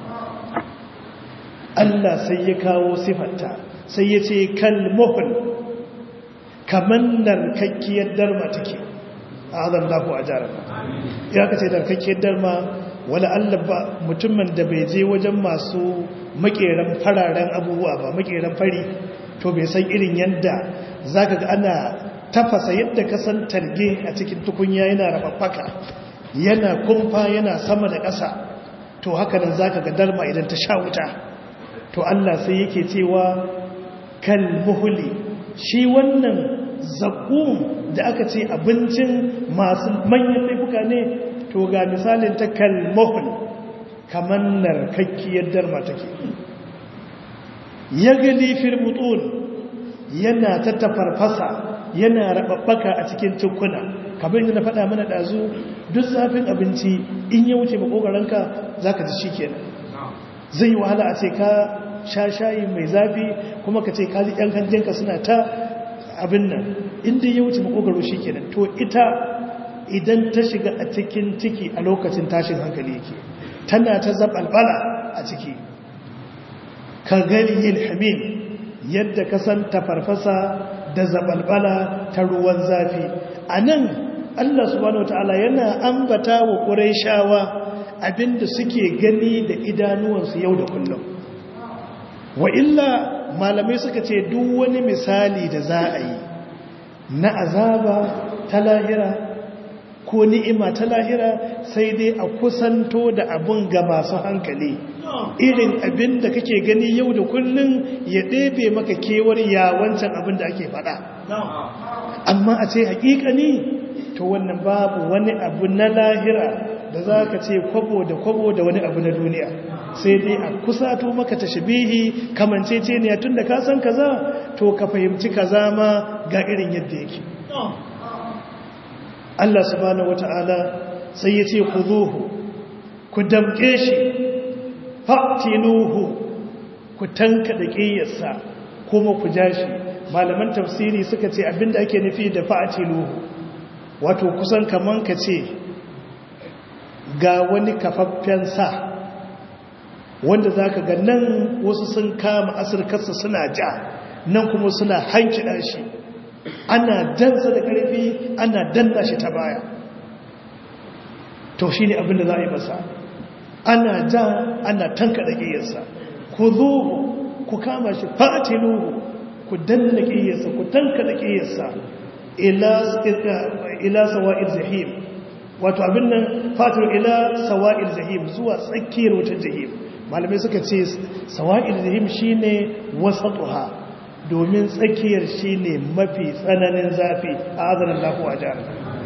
Allah sai ya kawo sifarta sai ya ce kalmuhul kaman narkakkiyar darma take azan lahu ajarana ya kace narkakkiyar darma wala Allah ba mutumin da bai je wajen masu makeran fararen abubuwa ba makeran fari to bai san irin yadda zaka ga ana tafasa yadda ka san talge a cikin tukunya yana rabaffaka yana kumfa yana sama da ƙasa to haka nan zaka ga darma idan ta sha wuta to Allah sai yake cewa kal muhli shi wannan zakum da aka ce abincin masu manyan laifuka ne to ga misalin ta kal muhl kamar narkakkiyar darma take yagali fil butun yana ta tafarfasa yana rababbaka a cikin tukuna kamar yadda na faɗa mana ɗazu duk zafin abinci in ya wuce makogaranka za ka ji shi kenan zai yi wahala a ce ka sha shayi mai zafi kuma ka ce kaji ‘yan hanjinka suna ta abin nan inda ya wuce makogaro shi kenan to ita idan ta shiga a cikin ciki a lokacin tashin hankali yake tana ta zaɓalɓala a ciki ka gani yin hamim yadda ka san tafarfasa da zaɓalɓala ta ruwan zafi a nan allah subhanahu wa ta'ala yana ambata wa ƙurai shawa abinda suke gani da idanuwansu yau da kullum wa illa malamai suka ce duk wani misali da za a yi na azaba ta lahira ko ni'ima ta lahira sai dai a kusanto da abun ga masu hankali irin abin da kake gani yau da kullum ya ɗebe maka kewar yawancan abin da ake faɗa amma a ce haƙiƙani to wannan babu wani abu na lahira da za ka ce kwabo da kwabo da wani abu na duniya sai dai a kusato maka ta shabihi kamancece ne tun da ka san kaza to ka fahimci kaza ma ga irin yadda yake Allah subhanahu wata'ala sai ya ce ku zuhu ku damke shi fa'tinuhu ku tanka da ƙiyarsa kuma ku ja shi malaman tafsiri suka ce abinda ake nufi da fa'tinuhu wato kusan kaman ka ce ga wani kafaffen sa wanda za ka ga nan wasu sun kama asirkarsa suna ja nan kuma suna hankida shi ana dansa da ƙarfi ana danna shi ta baya to shi ne abinda za a yi masa ana ja ana tanka da ƙiyarsa ku zo ku kama shi fatiluhu ku danna ƙiyarsa ku tanka da ƙiyarsa ila sawa'ir zahim wato abin nan fatir ila sawa'ir zahim zuwa tsakiyar wutar jahim malamai suka ce sawa'ir zahim shine wasatuha domin tsakiyar shine mafi tsananin zafi a azanin lafuwa jihar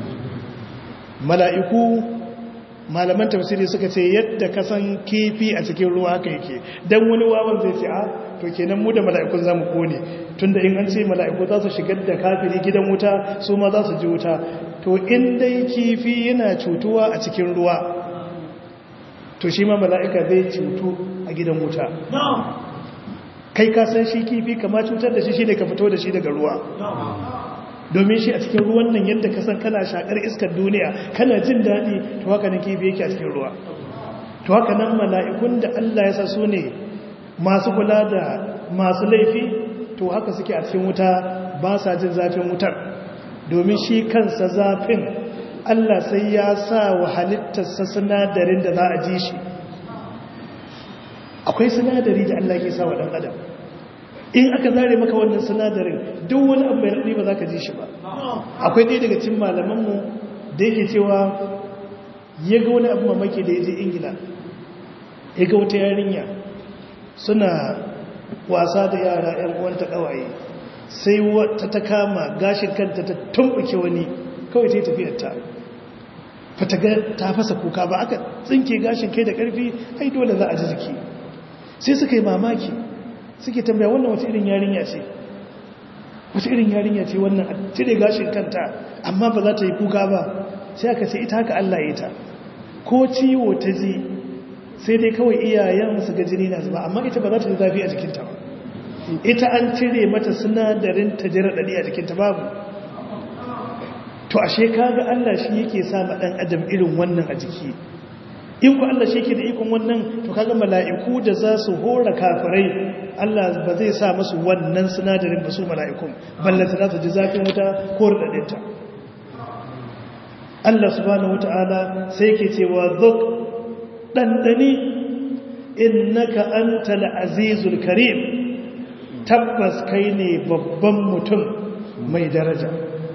mala'iku malaman tafsiri suka ce yadda ka san kifi a cikin ruwa haka yake don wani wawan zai ce a to kenan mu da mala'ikun za mu kone tunda in an ce mala'iku za su shigar da kafiri gidan wuta su ma za su ji wuta to in dai kifi yana cutuwa a cikin ruwa to shi ma mala'ika zai cutu a gidan wuta kai ka san shi kifi kama cutar da shi shi ne ka fito da shi daga ruwa domin shi a cikin ruwan nan yadda ka san kana shakar iskar duniya kana jin daɗi to haka nan kifi yake a cikin ruwa to haka nan mala'ikun da Allah ya sa su ne masu kula da masu laifi to haka suke a cikin wuta ba sa jin zafin wutar domin shi kansa zafin Allah sai ya sa wa halittarsa sinadarin da za a ji shi akwai sinadari da Allah ke sa wa ɗan adam in aka zare maka wannan sinadarin duk wani abu mai raɗi ba za ka ji shi ba akwai ɗaya daga cin malamanmu da yake cewa ya ga wani abu mamaki da ya je ingila ya ga wata yarinya suna wasa da yara 'yan uwanta ƙawaye sai wata ta kama gashin kanta ta tumbuke wani kawai ta yi tafiyarta fata ta fasa kuka ba aka tsinke gashin kai da ƙarfi ai dole za a ji jiki sai suka yi mamaki suke tambaya wannan wata irin yarinya ce wata irin yarinya ce wannan a cire gashin kanta amma ba za ta yi kuka ba sai aka ce ita haka Allah ya ta ko ciwo ta ji sai dai kawai iyayen su ga jini na zuba amma ita ba za ta ji zafi a jikinta ba ita an cire mata sinadarin ta jira dadi a jikinta babu to ashe kaga Allah shi yake sa ma dan adam irin wannan a jiki in ku Allah shi yake da ikon wannan to kaga mala'iku da za su hora kafirai Allah ba zai sa musu wannan sinadarin ba su mala'ikun ballanta za su ji zafin wuta ko radadinta Allah subhanahu wata'ala sai yake cewa zuk dandani innaka antal azizul karim tabbas kai ne babban mutum mai daraja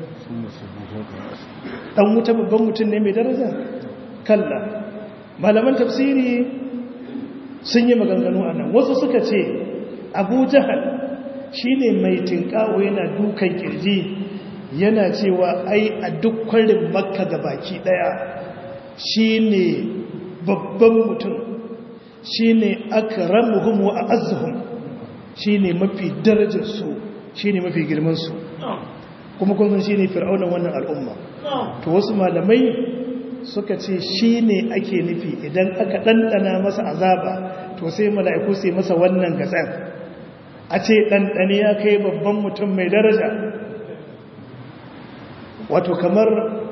dan wuta babban mutum ne mai daraja kalla malaman tafsiri sun yi maganganu a nan wasu suka ce abu jahal shi ne mai tinkawo yana dukan kirji yana cewa ai a duk kwarin makka ga baki daya shi ne babban mutum shi ne akramuhum wa a'azzuhum shi ne mafi darajarsu shi ne mafi girmansu kuma kun san shi ne fir'aunan wannan al'umma to wasu malamai suka ce shi ne ake nufi idan aka ɗanɗana masa azaba to sai mala'iku sai masa wannan gatsar a ce ɗanɗane ya kai babban mutum mai daraja wato kamar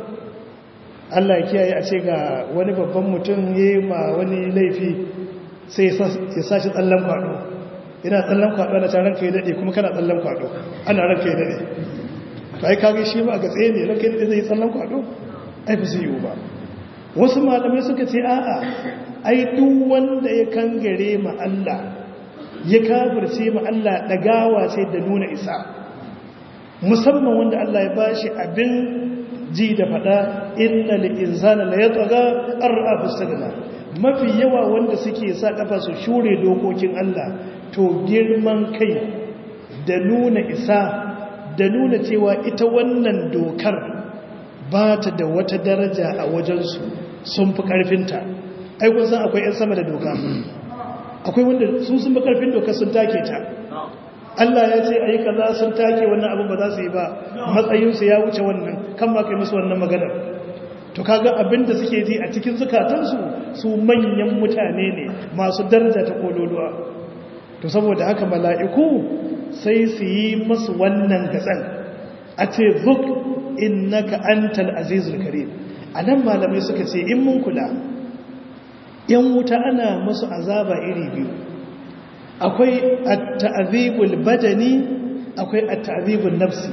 Allah ya kiyaye a ce ga wani babban mutum ya yi ma wani laifi sai ya sashi tsallan kwaɗo yana tsallan kwaɗo na can ranka ya daɗe kuma kana tsallan kwaɗo ana ranka ya daɗe to ai kage shi ba ga tsaye ne ranka ya daɗe zai yi tsallan kwaɗo ai fi zai yiwu ba wasu malamai suka ce a'a ai duk wanda ya kangare ma Allah ya kafirce ma Allah dagawa ce da nuna isa musamman wanda Allah ya bashi abin ji da fada inna lil insana la yatgha ar'a fastagna mafi yawa wanda suke sa kafa su shure dokokin Allah to girman kai da nuna isa da nuna cewa ita wannan dokar ba ta da wata daraja a wajensu sun fi ƙarfinta aikun san akwai 'yan sama da doka akwai wanda su sun fi ƙarfin doka sun take ta Allah ya ce ayi kaza sun take wannan abin ba za su yi ba matsayinsu ya wuce wannan kan ma kai musu wannan maganar to kaga abin da suke ji a cikin zukatansu su manyan mutane ne masu daraja ta kololuwa to saboda haka mala'iku sai su yi masu wannan gatsan a ce zuk innaka antal azizul karim anan malamai suka ce in mun kula yan wuta ana musu azaba iri biyu akwai at-ta'zibul badani akwai at-ta'zibul nafsi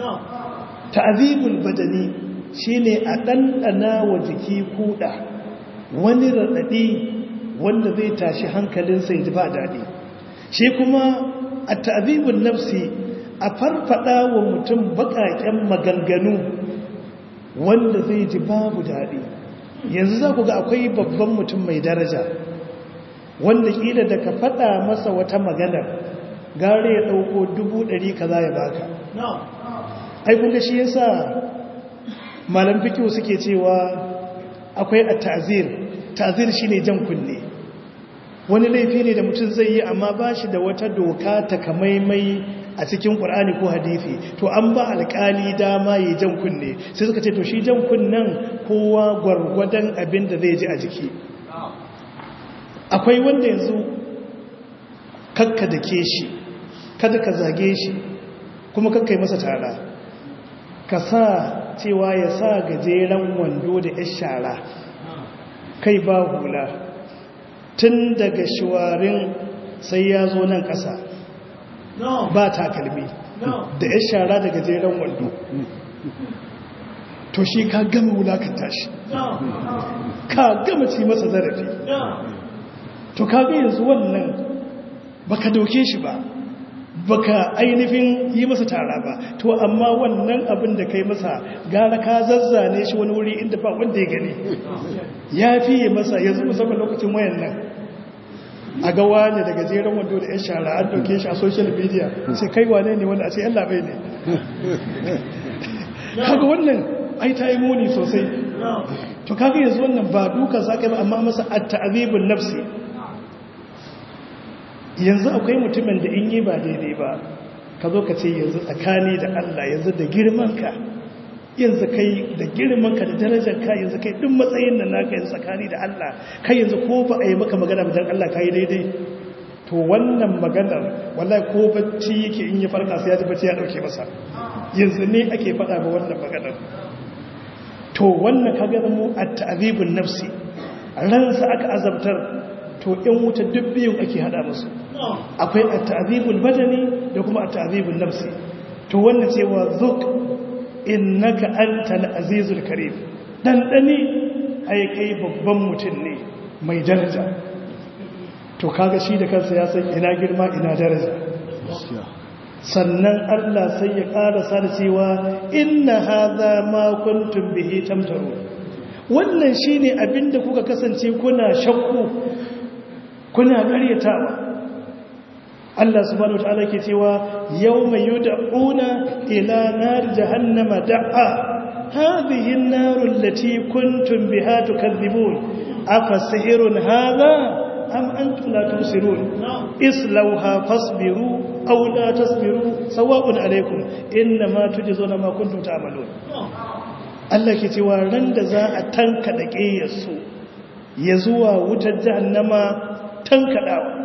ta'zibul badani shine a dandana wa jiki kuda wani radadi wanda zai tashi hankalinsa ya ji ba dadi shi kuma at-ta'zibul nafsi a farfada wa mutum bakaken maganganu wanda zai ji babu daɗi yanzu za ku ga akwai babban mutum mai daraja wanda ƙila da ka faɗa masa wata magana gare ya ɗauko dubu ɗari ka za ya baka ai kunga shi yasa malam fikiyo suke cewa akwai a ta'azir ta'azir shi ne jan kunne wani laifi ne da mutum zai yi amma ba shi da wata doka takamaimai a cikin ƙur'ani ko hadithi to an ba alƙali dama yi jan kunne sai suka ce to shi jan kunnen kowa gwargwadon abin da zai ji a jiki akwai wanda yanzu kakka da ke shi kada ka zage shi kuma kakka yi masa tara ka sa cewa ya sa gajeren wando da ya shara kai ba hula tun daga shawarin sai ya zo nan ƙasa ba takalmi da ya shara daga jeren wando to shi ka gama wulakanta shi ka gama ci masa zarafi to ka ga yanzu wannan ba ka dauke shi ba baka ainihin yi masa tara ba to amma wannan abin da kai masa gara ka zazzane shi wani wuri inda ba wanda ya gani ya fiye masa yanzu musamman lokacin wayan nan a ga wane da gajeren wando da 'yan shara an dauke shi a social media sai kai wane ne wanda a ce 'yan labai ne kaga wannan ai ta yi muni sosai to kaga yanzu wannan ba duka za ka yi ba amma masa a ta'azibin nafsi yanzu akwai mutumin da in yi ba daidai ba ka zo ka ce yanzu tsakani da Allah yanzu da girmanka yanzu kai da girmanka da darajarka yanzu kai duk matsayin da naka yanzu tsakani da Allah kai yanzu ko ba a yi maka magana dan Allah ka yi daidai to wannan maganar wallahi ko bacci yake in ya farka sai ya ji bacci ya dauke masa yanzu ne ake faɗa ba wannan maganar to wannan kaga mu at-ta'dhibun nafsi ransa aka azabtar to in wuta duk biyun ake hada musu akwai at-ta'dhibul badani da kuma at-ta'dhibun nafsi to wannan cewa zuk innaka antal azizul karim dan dani ai kai babban mutum ne mai daraja to kaga shi da kansa ya san ina girma ina daraja sannan Allah sai ya ƙarasa da cewa inna hadha ma kuntum bihi tamtaru wannan shine abinda kuka kasance kuna shakku kuna ƙaryatawa Allah subhanahu wataala ke cewa yawma yud'una ila nar jahannama da'a hadhihi an-nar allati kuntum biha tukadhibun afa sihrun hadha am antum la tusirun islauha fasbiru aw la tasbiru sawa'un alaykum inma tujzuna ma kuntum ta'malun Allah ke cewa ran da za a tanka da ƙeyarsu ya zuwa wutar jahannama tankadawa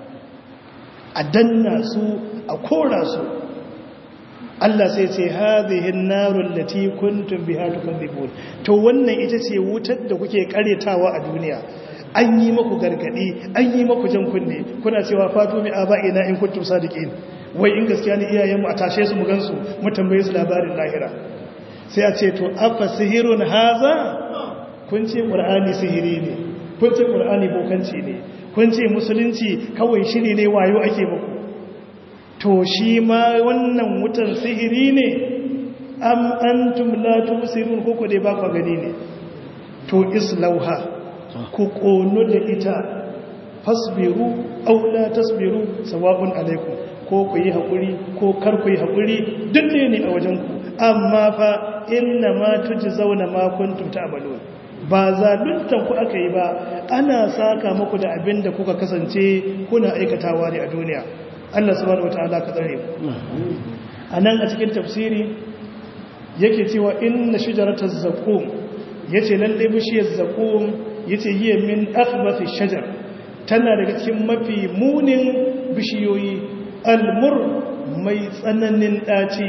a danna su a kora su Allah sai ce hadhihi an-narul lati kuntum biha tukadzibun to wannan ita ce wutar da kuke karetawa a duniya an yi maku gargadi an yi maku jan kunne kuna cewa fatu mi aba'ina in kuntum sadiqin wai in gaskiya ne iyayenmu a tashe su mu gansu mu tambaye su labarin lahira sai a ce to afa sihirun haza kun ce qur'ani sihiri ne kun ce qur'ani bokanci ne kun ce musulunci kawai shiri ne wayo ake muku to shi ma wannan wutan sihiri ne am antum la tubsirun ko ko dai ba ku gani ne to islauha ku kono da ita fasbiru aw la tasbiru sawa'un alaikum ko ku yi hakuri ko kar ku yi hakuri duk ne ne a wajen ku amma fa inna ma tujzauna ma kuntum ta'malun ba zaluntan ku aka yi ba ana saka muku da abin da kuka kasance kuna aikatawa ne a duniya Allah subhanahu wataala ka tsare anan a cikin tafsiri yake cewa inna shajarataz zaqum yace lalle bishiyar zaqum yace hiya min akhbathi shajar tana daga cikin mafi munin bishiyoyi almur mai tsananin daci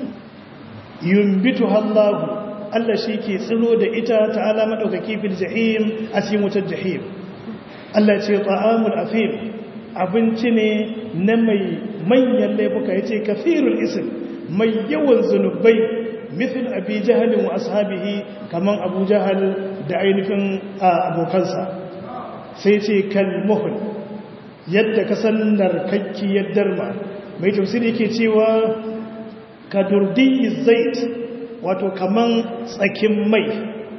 yumbitu Allahu Allah shi ke tsiro da ita ta'ala maɗaukaki fil jahim a cikin wutar jahim Allah ce ta'amul afim abinci ne na mai manyan laifuka ya ce kafirul isim mai yawan zunubai mithil abi jahalin wa ashabihi kaman abu jahal da ainihin abokansa sai ce kalmuhul yadda ka san narkakkiyar darma mai tafsiri yake cewa ka durdi zait wato kaman tsakin mai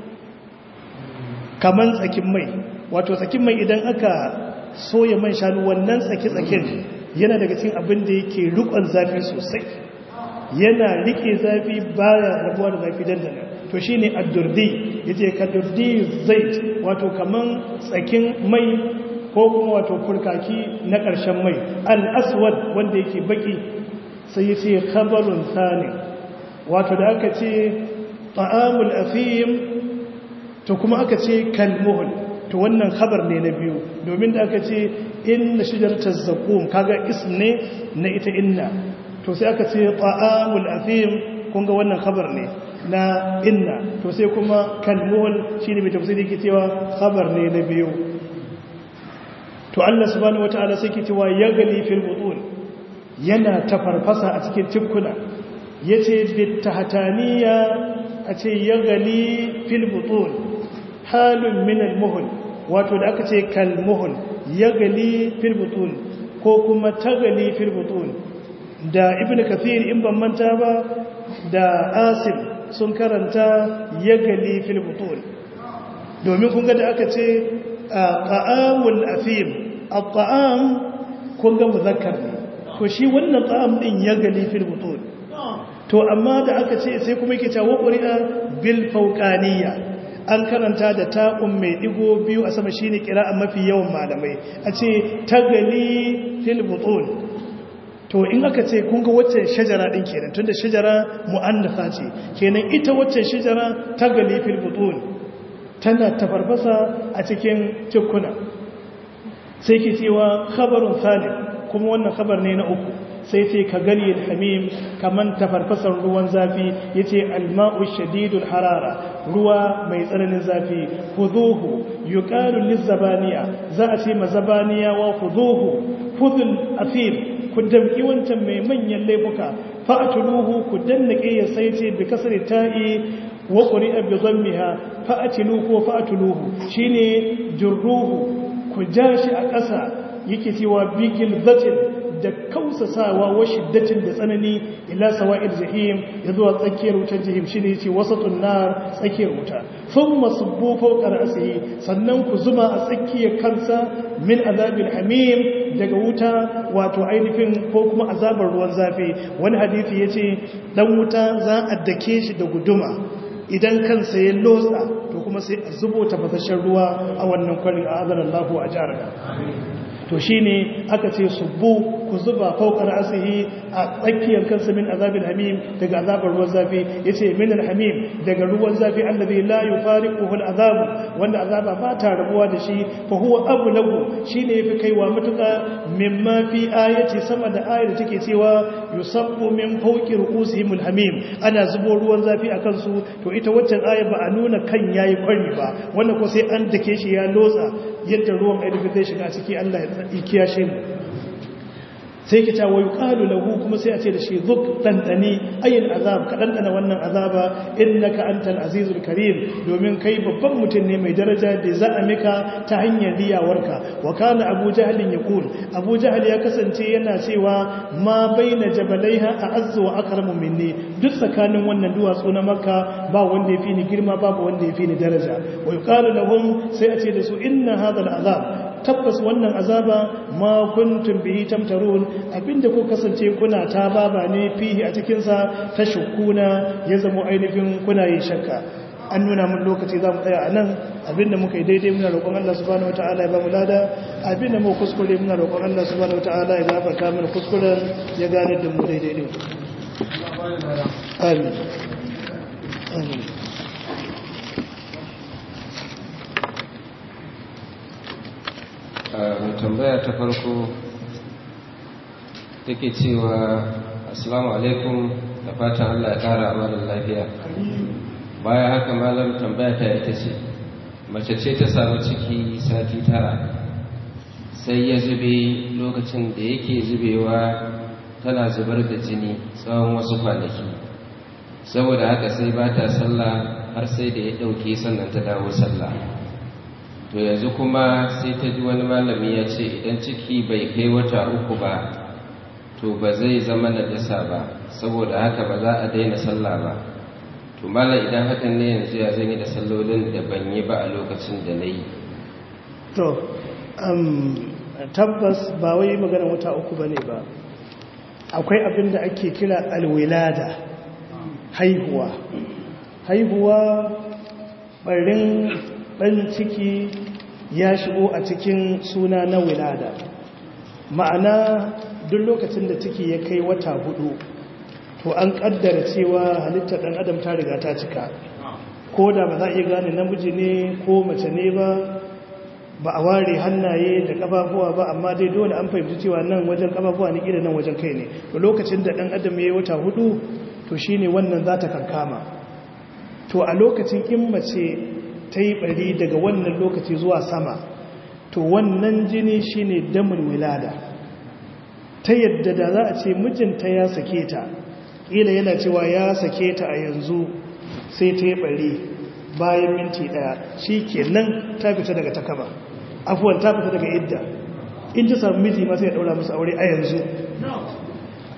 kaman tsakin mai wato tsakin mai idan aka soya man shanu wannan tsaki-tsakin yana daga cikin abin da yake rikon zafi sosai yana rike zafi baya rabuwa da zafi dandana to shine addurdi yace ka durdi zait wato kaman tsakin mai ko kuma wato furkaki na ƙarshen mai al-aswad wanda yake baki sai yace khabarun thani wato da aka ce ta'amul afim to kuma aka ce kalmuhul to wannan khabar ne na biyu domin da aka ce inna shajarata zaqum kaga ism ne na ita inna to sai aka ce ta'amul afim kun ga wannan khabar ne na inna to sai kuma kalmuhul shine mai tafsiri yake cewa khabar ne na biyu to Allah subhanahu wataala sai yake cewa yaghli fil butun yana tafarfasa a cikin cikuna ya ce bitahataniya a ce ya gali filbutun halin minal muhul wato da aka ce kalmuhul ya gali filbutun ko kuma ta gali filbutun da ibn kathir in ban manta ba da asim sun karanta yagali fil butun domin kun ga da aka ce ta'amul afim at-ta'am kun ga muzakkar ne ko shi wannan ta'am din yagali fil butun to amma da aka ce sai kuma yake cewa qur'a bil fawqaniyya an karanta da ta'un mai digo biyu a sama shine qira'a mafi yawan malamai a ce tagali fil butun to in aka ce kun ga wacce shajara din kenan tunda shajara mu'annafa ce kenan ita wacce shajara tagali fil butun tana tafarfasa a cikin cikuna sai ke cewa khabarun salim kuma wannan khabar ne na uku sai ce ka gani hamim kaman tafarfasar ruwan zafi yace alma'u shadidul harara ruwa mai tsananin zafi khuduhu yuqalu lizabaniya za a ce mazabaniya wa khuduhu khudul afim ku damki wancan mai manyan laifuka fa'atuluhu ku dannake ya sai ce bi kasri ta'i wa quri'a bi dhammiha fa'atiluhu wa fa'atuluhu shine jurruhu ku jashi a ƙasa yake cewa bigil zatin da kausasawa wa shiddatin da tsanani ila sawa'il jahim ya zuwa tsakiyar wutar jahim shine yace wasatun nar tsakiyar wuta thumma subbu fawqa ra'sihi sannan ku zuma a tsakiyar kansa min azabil hamim daga wuta wato ainihin ko kuma azabar ruwan zafi wani hadisi yace dan wuta za a dake shi da guduma idan kansa ya lotsa to kuma sai a zubo tafasashen ruwa a wannan kwarin a azanallahu a jaraka to shi ne aka ce subbu ku zuba faukar asihi a tsakiyar kansa min azabin hamim daga azabar ruwan zafi ya ce min alhamim daga ruwan zafi allazi la yufari kuhul azabu wanda azaba ba ta rabuwa da shi fa huwa abu lagu shi ne fi kaiwa matuka mimma fi ayati sama da ayar da take cewa yusabbu min fawqi ru'usihim alhamim ana zubo ruwan zafi a kansu to ita waccan ayar ba a nuna kan yayi kwari ba wannan ko sai an dake shi ya lotsa yadda ruwan ainihin zai shiga ciki Allah ya kiyashe mu sai kita wa yuqalu lahu kuma sai a ce da shi zuk dandani ayin azab ka dandana wannan azaba innaka antal azizul karim domin kai babban mutum ne mai daraja da za a mika ta hanyar riyawarka wa kana abu jahl yaqul abu jahl ya kasance yana cewa ma baina jabalaiha a'azzu wa akramu minni duk tsakanin wannan duwatsu na makka ba wanda yafi ni girma babu wanda yafi ni daraja wa yuqalu lahum sai a ce da su inna hadha azab tabbas wannan azaba ma kuntum bihi tamtarun abinda ku kasance kuna ta baba ne fihi a cikin sa ta shukuna ya zama ainihin kuna yin shakka an nuna mun lokaci za mu tsaya a nan abinda muka yi daidai muna roƙon Allah subhanahu wataala ya ba mu lada abinda mu kuskure muna roƙon Allah subhanahu wataala ya gafarta mana kuskuren ya gane da mu daidai ne amin amin mai tambaya ta farko take cewa assalamu alaikum da fatan Allah ya kara amalar lafiya baya haka malam tambaya ta ita ce mace ce ta samu ciki sati tara sai ya zube lokacin da yake zubewa tana zubar da jini tsawon wasu kwanaki saboda haka sai ba ta sallah har sai da ya ɗauke sannan ta dawo sallah to yanzu kuma sai ta ji wani malami ya ce idan ciki bai kai wata uku ba to ba zai zama najasa ba saboda haka ba za a daina sallah ba to malam idan hakan ne yanzu ya zan yi da sallolin da ban yi ba a lokacin da na yi to tabbas ba wai magana wata uku ba ne ba akwai abin da ake kira alwilada haihuwa haihuwa barin ɗan ciki ya shigo a cikin suna na wilada ma'ana duk lokacin da ciki ya kai wata hudu to an kaddara cewa halittar ɗan adam ta riga ta cika ko da ba za a iya gane namiji ne ko mace ne ba ba a ware hannaye da ƙafafuwa ba amma dai dole an fahimci cewa nan wajen ƙafafuwa ne ƙila nan wajen kai ne to lokacin da ɗan adam ya yi wata hudu to shine wannan za ta kankama to a lokacin in mace ta yi bari daga wannan lokaci zuwa sama to wannan jini shine damin wilada ta yadda da za a ce mijinta ya sake ta ƙila yana cewa ya sake ta a yanzu sai ta yi bari bayan minti ɗaya shi ke nan ta fita daga takaba afuwan ta fita daga idda in ta samu miji masu ya ɗaura musu aure a yanzu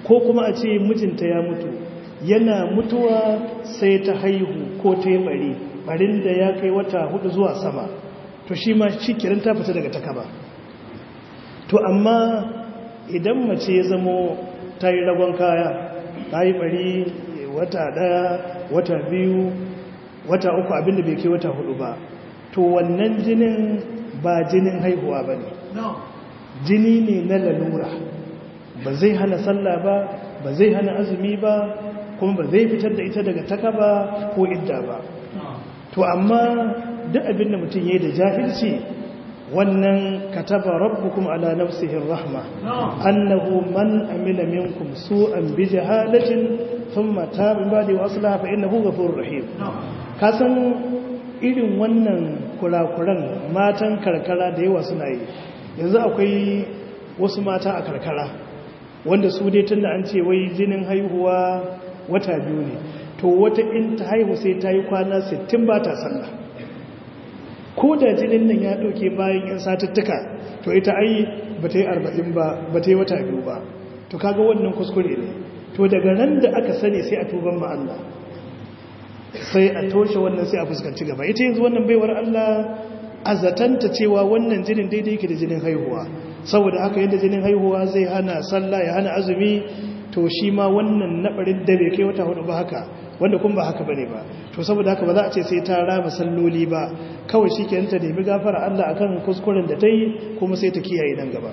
ko kuma a ce mijinta ya mutu yana mutuwa sai ta haihu ko ta yi bari barin da ya kai wata hudu zuwa sama to shi ma shi kiran ta fita daga takaba to amma idan mace ya zamo ta yi ragon kaya ta yi bari wata daya wata biyu wata uku abinda bai kai wata hudu ba to wannan jinin ba jinin haihuwa ba ne jini ne na lalura ba zai hana sallah ba ba zai hana azumi ba kuma ba zai fitar da ita daga takaba ko idda ba to amma duk abinda mutum ya yi da jahilci wannan kataba rabbukum ala nafsihi rahma annahu man amila minkum su'an bi jahalatin thumma taba ba'da wa aslaha fa innahu ghafurur rahim kasan irin wannan kurakuran matan karkara da yawa suna yi yanzu akwai wasu mata a karkara wanda su dai tunda an ce wai jinin haihuwa wata biyu ne to wata in ta haihu sai ta yi kwana 60 ba ta sallah ko da jinin nan ya ɗauke bayan yan satuttuka to ita ai ba ta yi arba'in ba ba ta yi wata biyu ba to kaga wannan kuskure ne to daga ran da aka sani sai a tuban ma Allah sai a toshe wannan sai a fuskanci gaba ita yanzu wannan baiwar Allah a zatanta cewa wannan jinin daidai yake da jinin haihuwa saboda haka yadda jinin haihuwa zai hana sallah ya hana azumi to shi ma wannan nabarin da bai kai wata hudu ba haka wanda kun ba haka bane ba to saboda haka ba za a ce sai ta raba salloli ba kawai shi kenan ta nemi gafara Allah akan kuskuren da ta yi kuma sai ta kiyaye nan gaba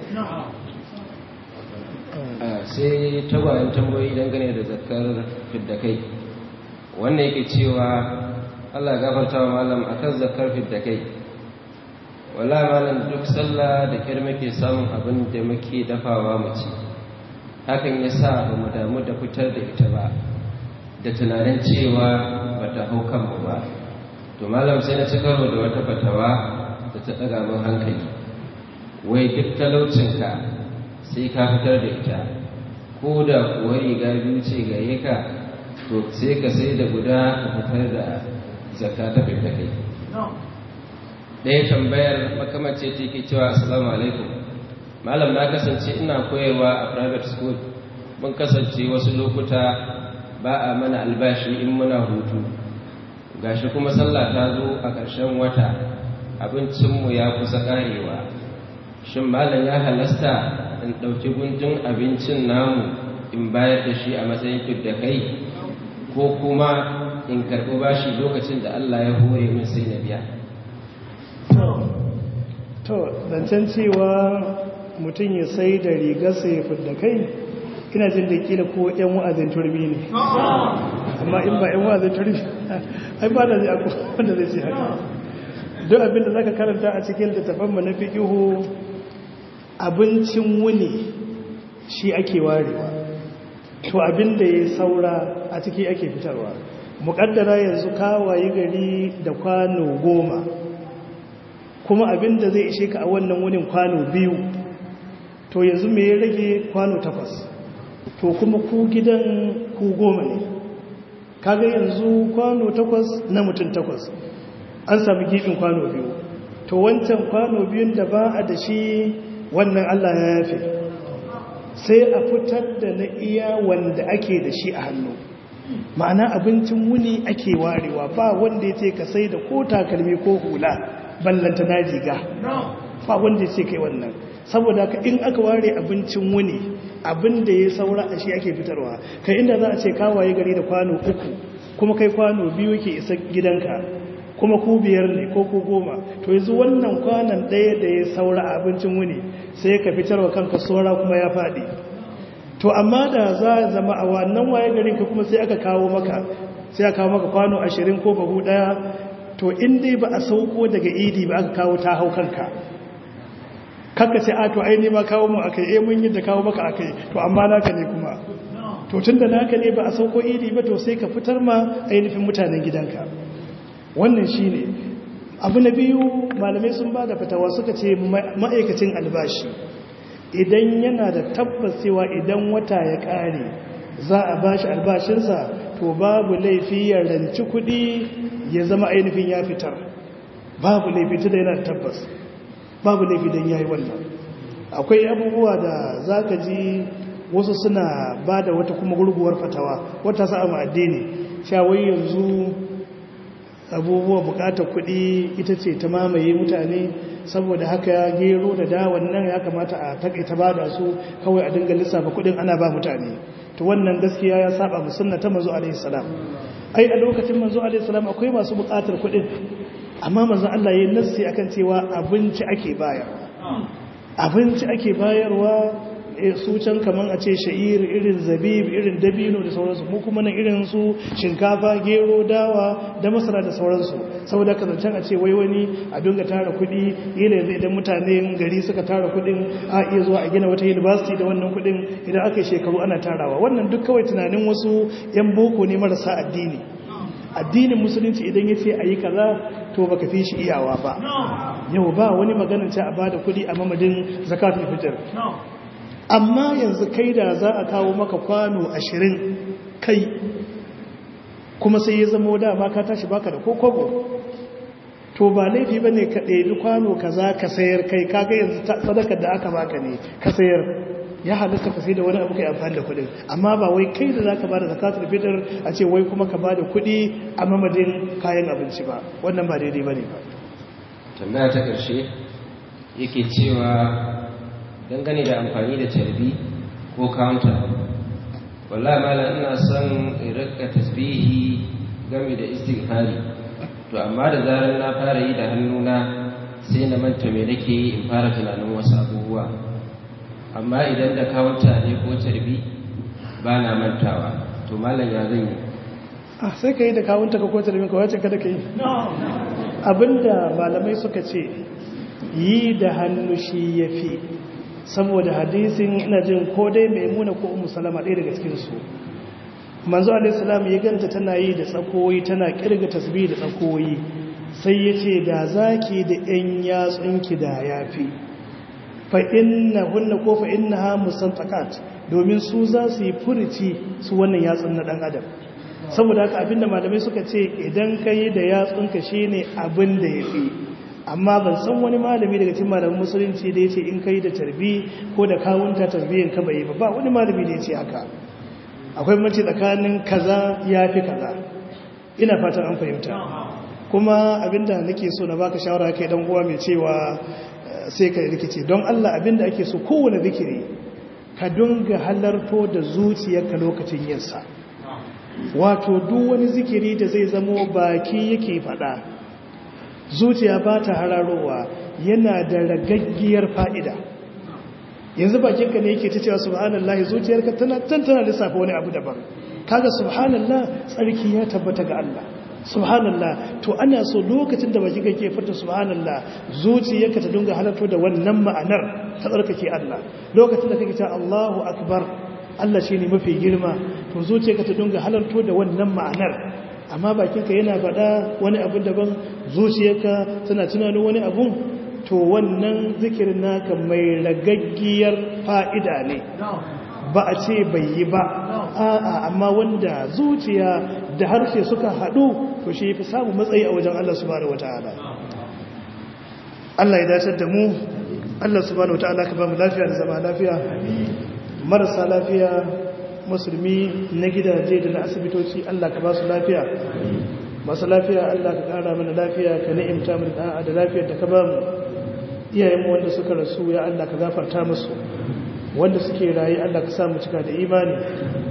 sai tagwayen tambayoyi dangane da zakar fidda kai wannan yake cewa Allah gafarta wa malam akan zakar fidda kai wala malam duk sallah da kyar muke samun abin da muke dafawa mu ci hakan ya sa ba mu damu da fitar da ita ba da tunanin cewa ba ta hau kanmu ba to malam sai na ci karo da wata fatawa da ta ɗaga min hankali wai duk talaucinka sai ka fitar da ita ko da kuwa riga biyu ce gare ka to sai ka sai da guda ka fitar da zakka ta fita kai ɗaya tambayar makamace ta ke cewa assalamu alaikum malam na kasance ina koyarwa a private school mun kasance wasu lokuta ba a mana albashi in muna hutu gashi kuma sallah ta zo a ƙarshen wata abincinmu ya kusa ƙarewa shin malam ya halasta in ɗauki gundun abincin namu in bayar da shi a matsayin da kai ko kuma in karɓi bashi lokacin da Allah ya hore min sai na biya to zancen cewa mutum ya sai da rigarsa ya fidda kai ina jin da kila ko yan wa'azin turbi ne amma in ba yan wa'azin turbi ai ba da zai akwai wanda zai ce haka duk abinda zaka karanta a cikin littafin mu na fiqihu abincin wuni shi ake warewa to abinda ya saura a ciki ake fitarwa muƙaddara yanzu kawaye gari da kwano goma kuma abinda zai ishe ka a wannan wunin kwano biyu to yanzu me ya rage kwano takwas to kuma ku gidan ku goma ne kaga yanzu kwano takwas na mutum takwas an sami gifin kwano biyu to wancan kwano biyun da ba a da shi wannan Allah ya yafe sai a fitar da na iya wanda ake da shi a hannu ma'ana abincin wuni ake warewa ba wanda ya ce ka sai da ko takalmi ko hula ballanta na riga ba wanda ya ce kai wannan saboda ka in aka ware abincin wuni abin da ya saura a shi ake fitarwa kai inda za a ce kawaye gari da kwano uku kuma kai kwano biyu ke isa gidanka kuma ku biyar ne ko ku goma to yanzu wannan kwanan ɗaya da ya saura a abincin wuni sai ka fitarwa kanka saura kuma ya faɗi to amma da za a zama a wannan waye garin ka kuma sai aka kawo maka sai aka kawo maka kwano ashirin ko bahu ɗaya to in dai ba a sauko daga idi ba aka kawo ta hau kanka kakka ce a to aini ma kawo mu akai eh mun yi da kawo maka akai to amma naka ne kuma to tunda naka ne ba a sauko idi ba to sai ka fitar ma ainihin mutanen gidanka wannan shine abu na biyu malamai sun ba da fatawa suka ce ma'aikacin albashi idan yana da tabbas cewa idan wata ya kare za a bashi albashinsa to babu laifi ya ranci kuɗi ya zama ainihin ya fitar babu laifi da yana da tabbas babu laifi don ya yi wannan akwai abubuwa da za ka ji wasu suna ba da wata kuma gurguwar fatawa wata sa'a ma addini shawai yanzu abubuwa bukatar kuɗi ita ce ta mamaye mutane saboda haka gero da dawon nan ya kamata a takaita ba da su kawai a dinga lissafa kuɗin ana ba mutane to wannan gaskiya ya saba mu sunna ta manzo alaihi salam ai a lokacin manzo alaihi salam akwai masu bukatar kuɗin amma manzo Allah yayin nassi akan cewa abinci ake bayarwa abinci ake bayarwa su can kaman a ce sha'ir irin zabib irin dabino da sauransu mu kuma nan irin su shinkafa gero dawa da masara da sauransu saboda ka zancen a ce wai wani a dinga tara kuɗi ila yanzu idan mutanen gari suka tara kuɗin a iya zuwa a gina wata university da wannan kuɗin idan aka yi shekaru ana tarawa wannan duk kawai tunanin wasu yan boko ne marasa addini addinin musulunci idan ya ce a yi kaza to baka fi shi iyawa ba yau ba wani maganin ce a bada kuɗi a mamadin zakatul fitr amma yanzu kai da za a kawo maka kwano ashirin kai kuma sai ya zama dama ka tashi baka da kokobo to ba laifi ba ne ka ɗebi kwano ka za ka sayar kai kaga yanzu sadakar da aka baka ne ka sayar ya halitta ka sai da wani abu kai amfani da kuɗin amma ba wai kai da za ka ba da zakatul fitar a ce wai kuma ka ba da kuɗi a mamadin kayan abinci ba wannan ba daidai ba ne ba tambaya ta ƙarshe yake cewa dangane da amfani da tarbi ko counter wallahi malam ina son in rika tasbihi game da istighfari to amma da zarar na fara yi da hannuna sai na manta me nake yi in fara tunanin wasu abubuwa amma idan da counter ne ko tarbi ba na mantawa to malam ya zan yi ah sai ka yi da kawunta ka ko tarbin ka wace kada ka yi abinda malamai suka ce yi da hannu shi ya fi saboda hadisin ina jin ko dai mai muna ko umu salama ɗaya daga cikinsu manzo alaihissalam ya ganta tana yi da tsakoyi tana kirga tasbih da tsakoyi sai ya ce da zaki da ‘yan yatsunki da ya fi fa'inna hunna ko fa'inna ha musantakat domin su za su yi furici su wannan yatsun na ɗan adam saboda haka abinda malamai suka ce idan ka yi da yatsunka shi ne abin da ya fi amma ban san wani malami daga cikin malamin musulunci da ya ce in kai da tarbi ko da kawunta tarbiyyar ka bai ba ba wani malami da ya ce haka akwai mace tsakanin kaza ya fi kaza ina fatan an fahimta kuma abinda nake so na baka shawara kai dan uwa mai cewa sai ka rikice don Allah abinda ake so kowane zikiri ka dunga halarto da zuciyarka lokacin yinsa wato duk wani zikiri da zai zamo baki yake fada zuciya ba ta hararowa yana da ragaggiyar fa'ida yanzu bakinka ne yake ta cewa subhanallah zuciyarka tana tantana lissafa wani abu daban kaga subhanallah tsarki ya tabbata ga Allah subhanallah to ana so lokacin da bakinka ke furta subhanallah zuciyarka ta dinga halarto da wannan ma'anar ta tsarkake Allah lokacin da kake cewa Allahu akbar Allah shine mafi girma to zuciyarka ta dinga halarto da wannan ma'anar amma bakinka yana faɗa wani abu daban zuciyarka tana tunanin wani abun to wannan zikirin naka mai ragaggiyar fa'ida ne ba a ce bai yi ba a'a amma wanda zuciya da harshe suka haɗu to shi fi samun matsayi a wajen Allah subhanahu wata'ala Allah ya dace da mu Allah subhanahu wata'ala ka ba mu lafiya da zama lafiya marasa lafiya musulmi na gidaje da na asibitoci Allah ka ba su lafiya masu lafiya Allah ka kara mana lafiya ka ni'imta mu da da lafiyar da ka ba mu iyayenmu wanda suka rasu ya Allah ka gafarta musu wanda suke rayu Allah ka sa mu cika da imani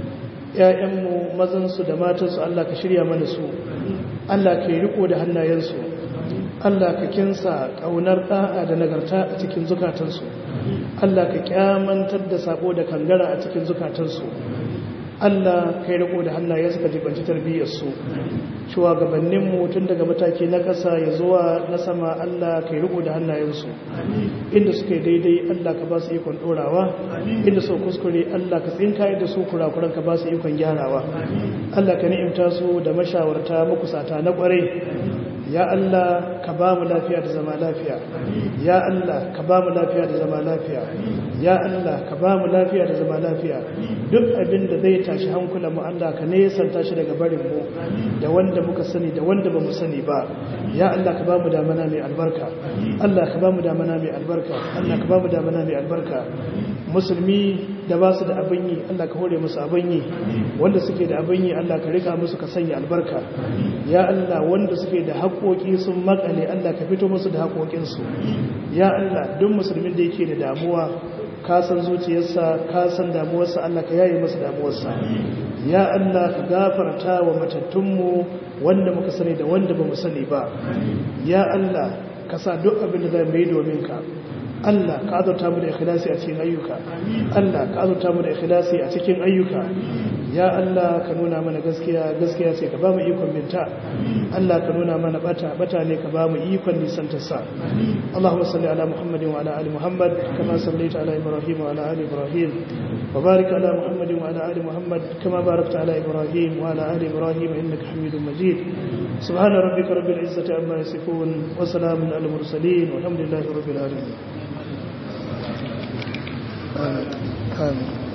ƴaƴanmu mazansu da matansu Allah ka shirya mana su Allah ka yi riko da hannayensu Allah ka kinsa ƙaunar ɗa'a da nagarta a cikin zukatansu Allah ka kyamantar da sabo da kangara a cikin zukatansu Allah ka yi riko da hannayensu ka jibanci tarbiyyarsu shugabanninmu tun daga mataki na ƙasa ya zuwa na sama Allah ka yi riko da hannayensu inda suka yi daidai Allah ka ba su ikon ɗorawa inda su kuskure Allah ka tsinka da su kurakuran ka ba su ikon gyarawa Allah ka ni'imta su da mashawarta makusata na ƙwarai ya Allah ka ba mu lafiya da zama lafiya ya Allah ka ba mu lafiya da zama lafiya ya Allah ka ba mu lafiya da zama lafiya duk abin da zai tashi hankulan mu Allah ka nesanta shi daga barin mu da wanda muka sani da wanda ba mu sani ba ya Allah ka ba mu damana mai albarka Allah ka ba mu damana mai albarka Allah ka ba mu damana mai albarka musulmi da ba su da abin yi Allah ka hore musu abin yi wanda suke da abin yi Allah ka rika musu ka sanya albarka ya Allah wanda suke da haƙoƙi sun makale Allah ka fito musu da haƙoƙinsu ya Allah duk musulmin da yake da damuwa ka san zuciyarsa ka san damuwarsa Allah ka yaye masa damuwarsa ya Allah ka gafarta wa matattunmu wanda muka sani da wanda ba mu sani ba ya Allah ka sa duk abin da zai mai domin ka Allah ka azurta mu da ikhlasi a cikin ayyuka Allah ka azurta mu da ikhlasi a cikin ayyuka ya Allah ka nuna mana gaskiya gaskiya ce ka ba mu ikon binta Allah ka nuna mana bata bata ne ka ba mu ikon nisantar sa Allahumma salli ala Muhammadin wa ala ali Muhammad kama sallaita ala Ibrahim wa ala ali Ibrahim wa barik ala Muhammadin wa ala ali Muhammad kama barakta ala Ibrahim wa ala ali Ibrahim innaka Hamidum Majid سبحان ربك رب العزة عما يصفون وسلام على المرسلين والحمد لله رب العالمين آمين آمين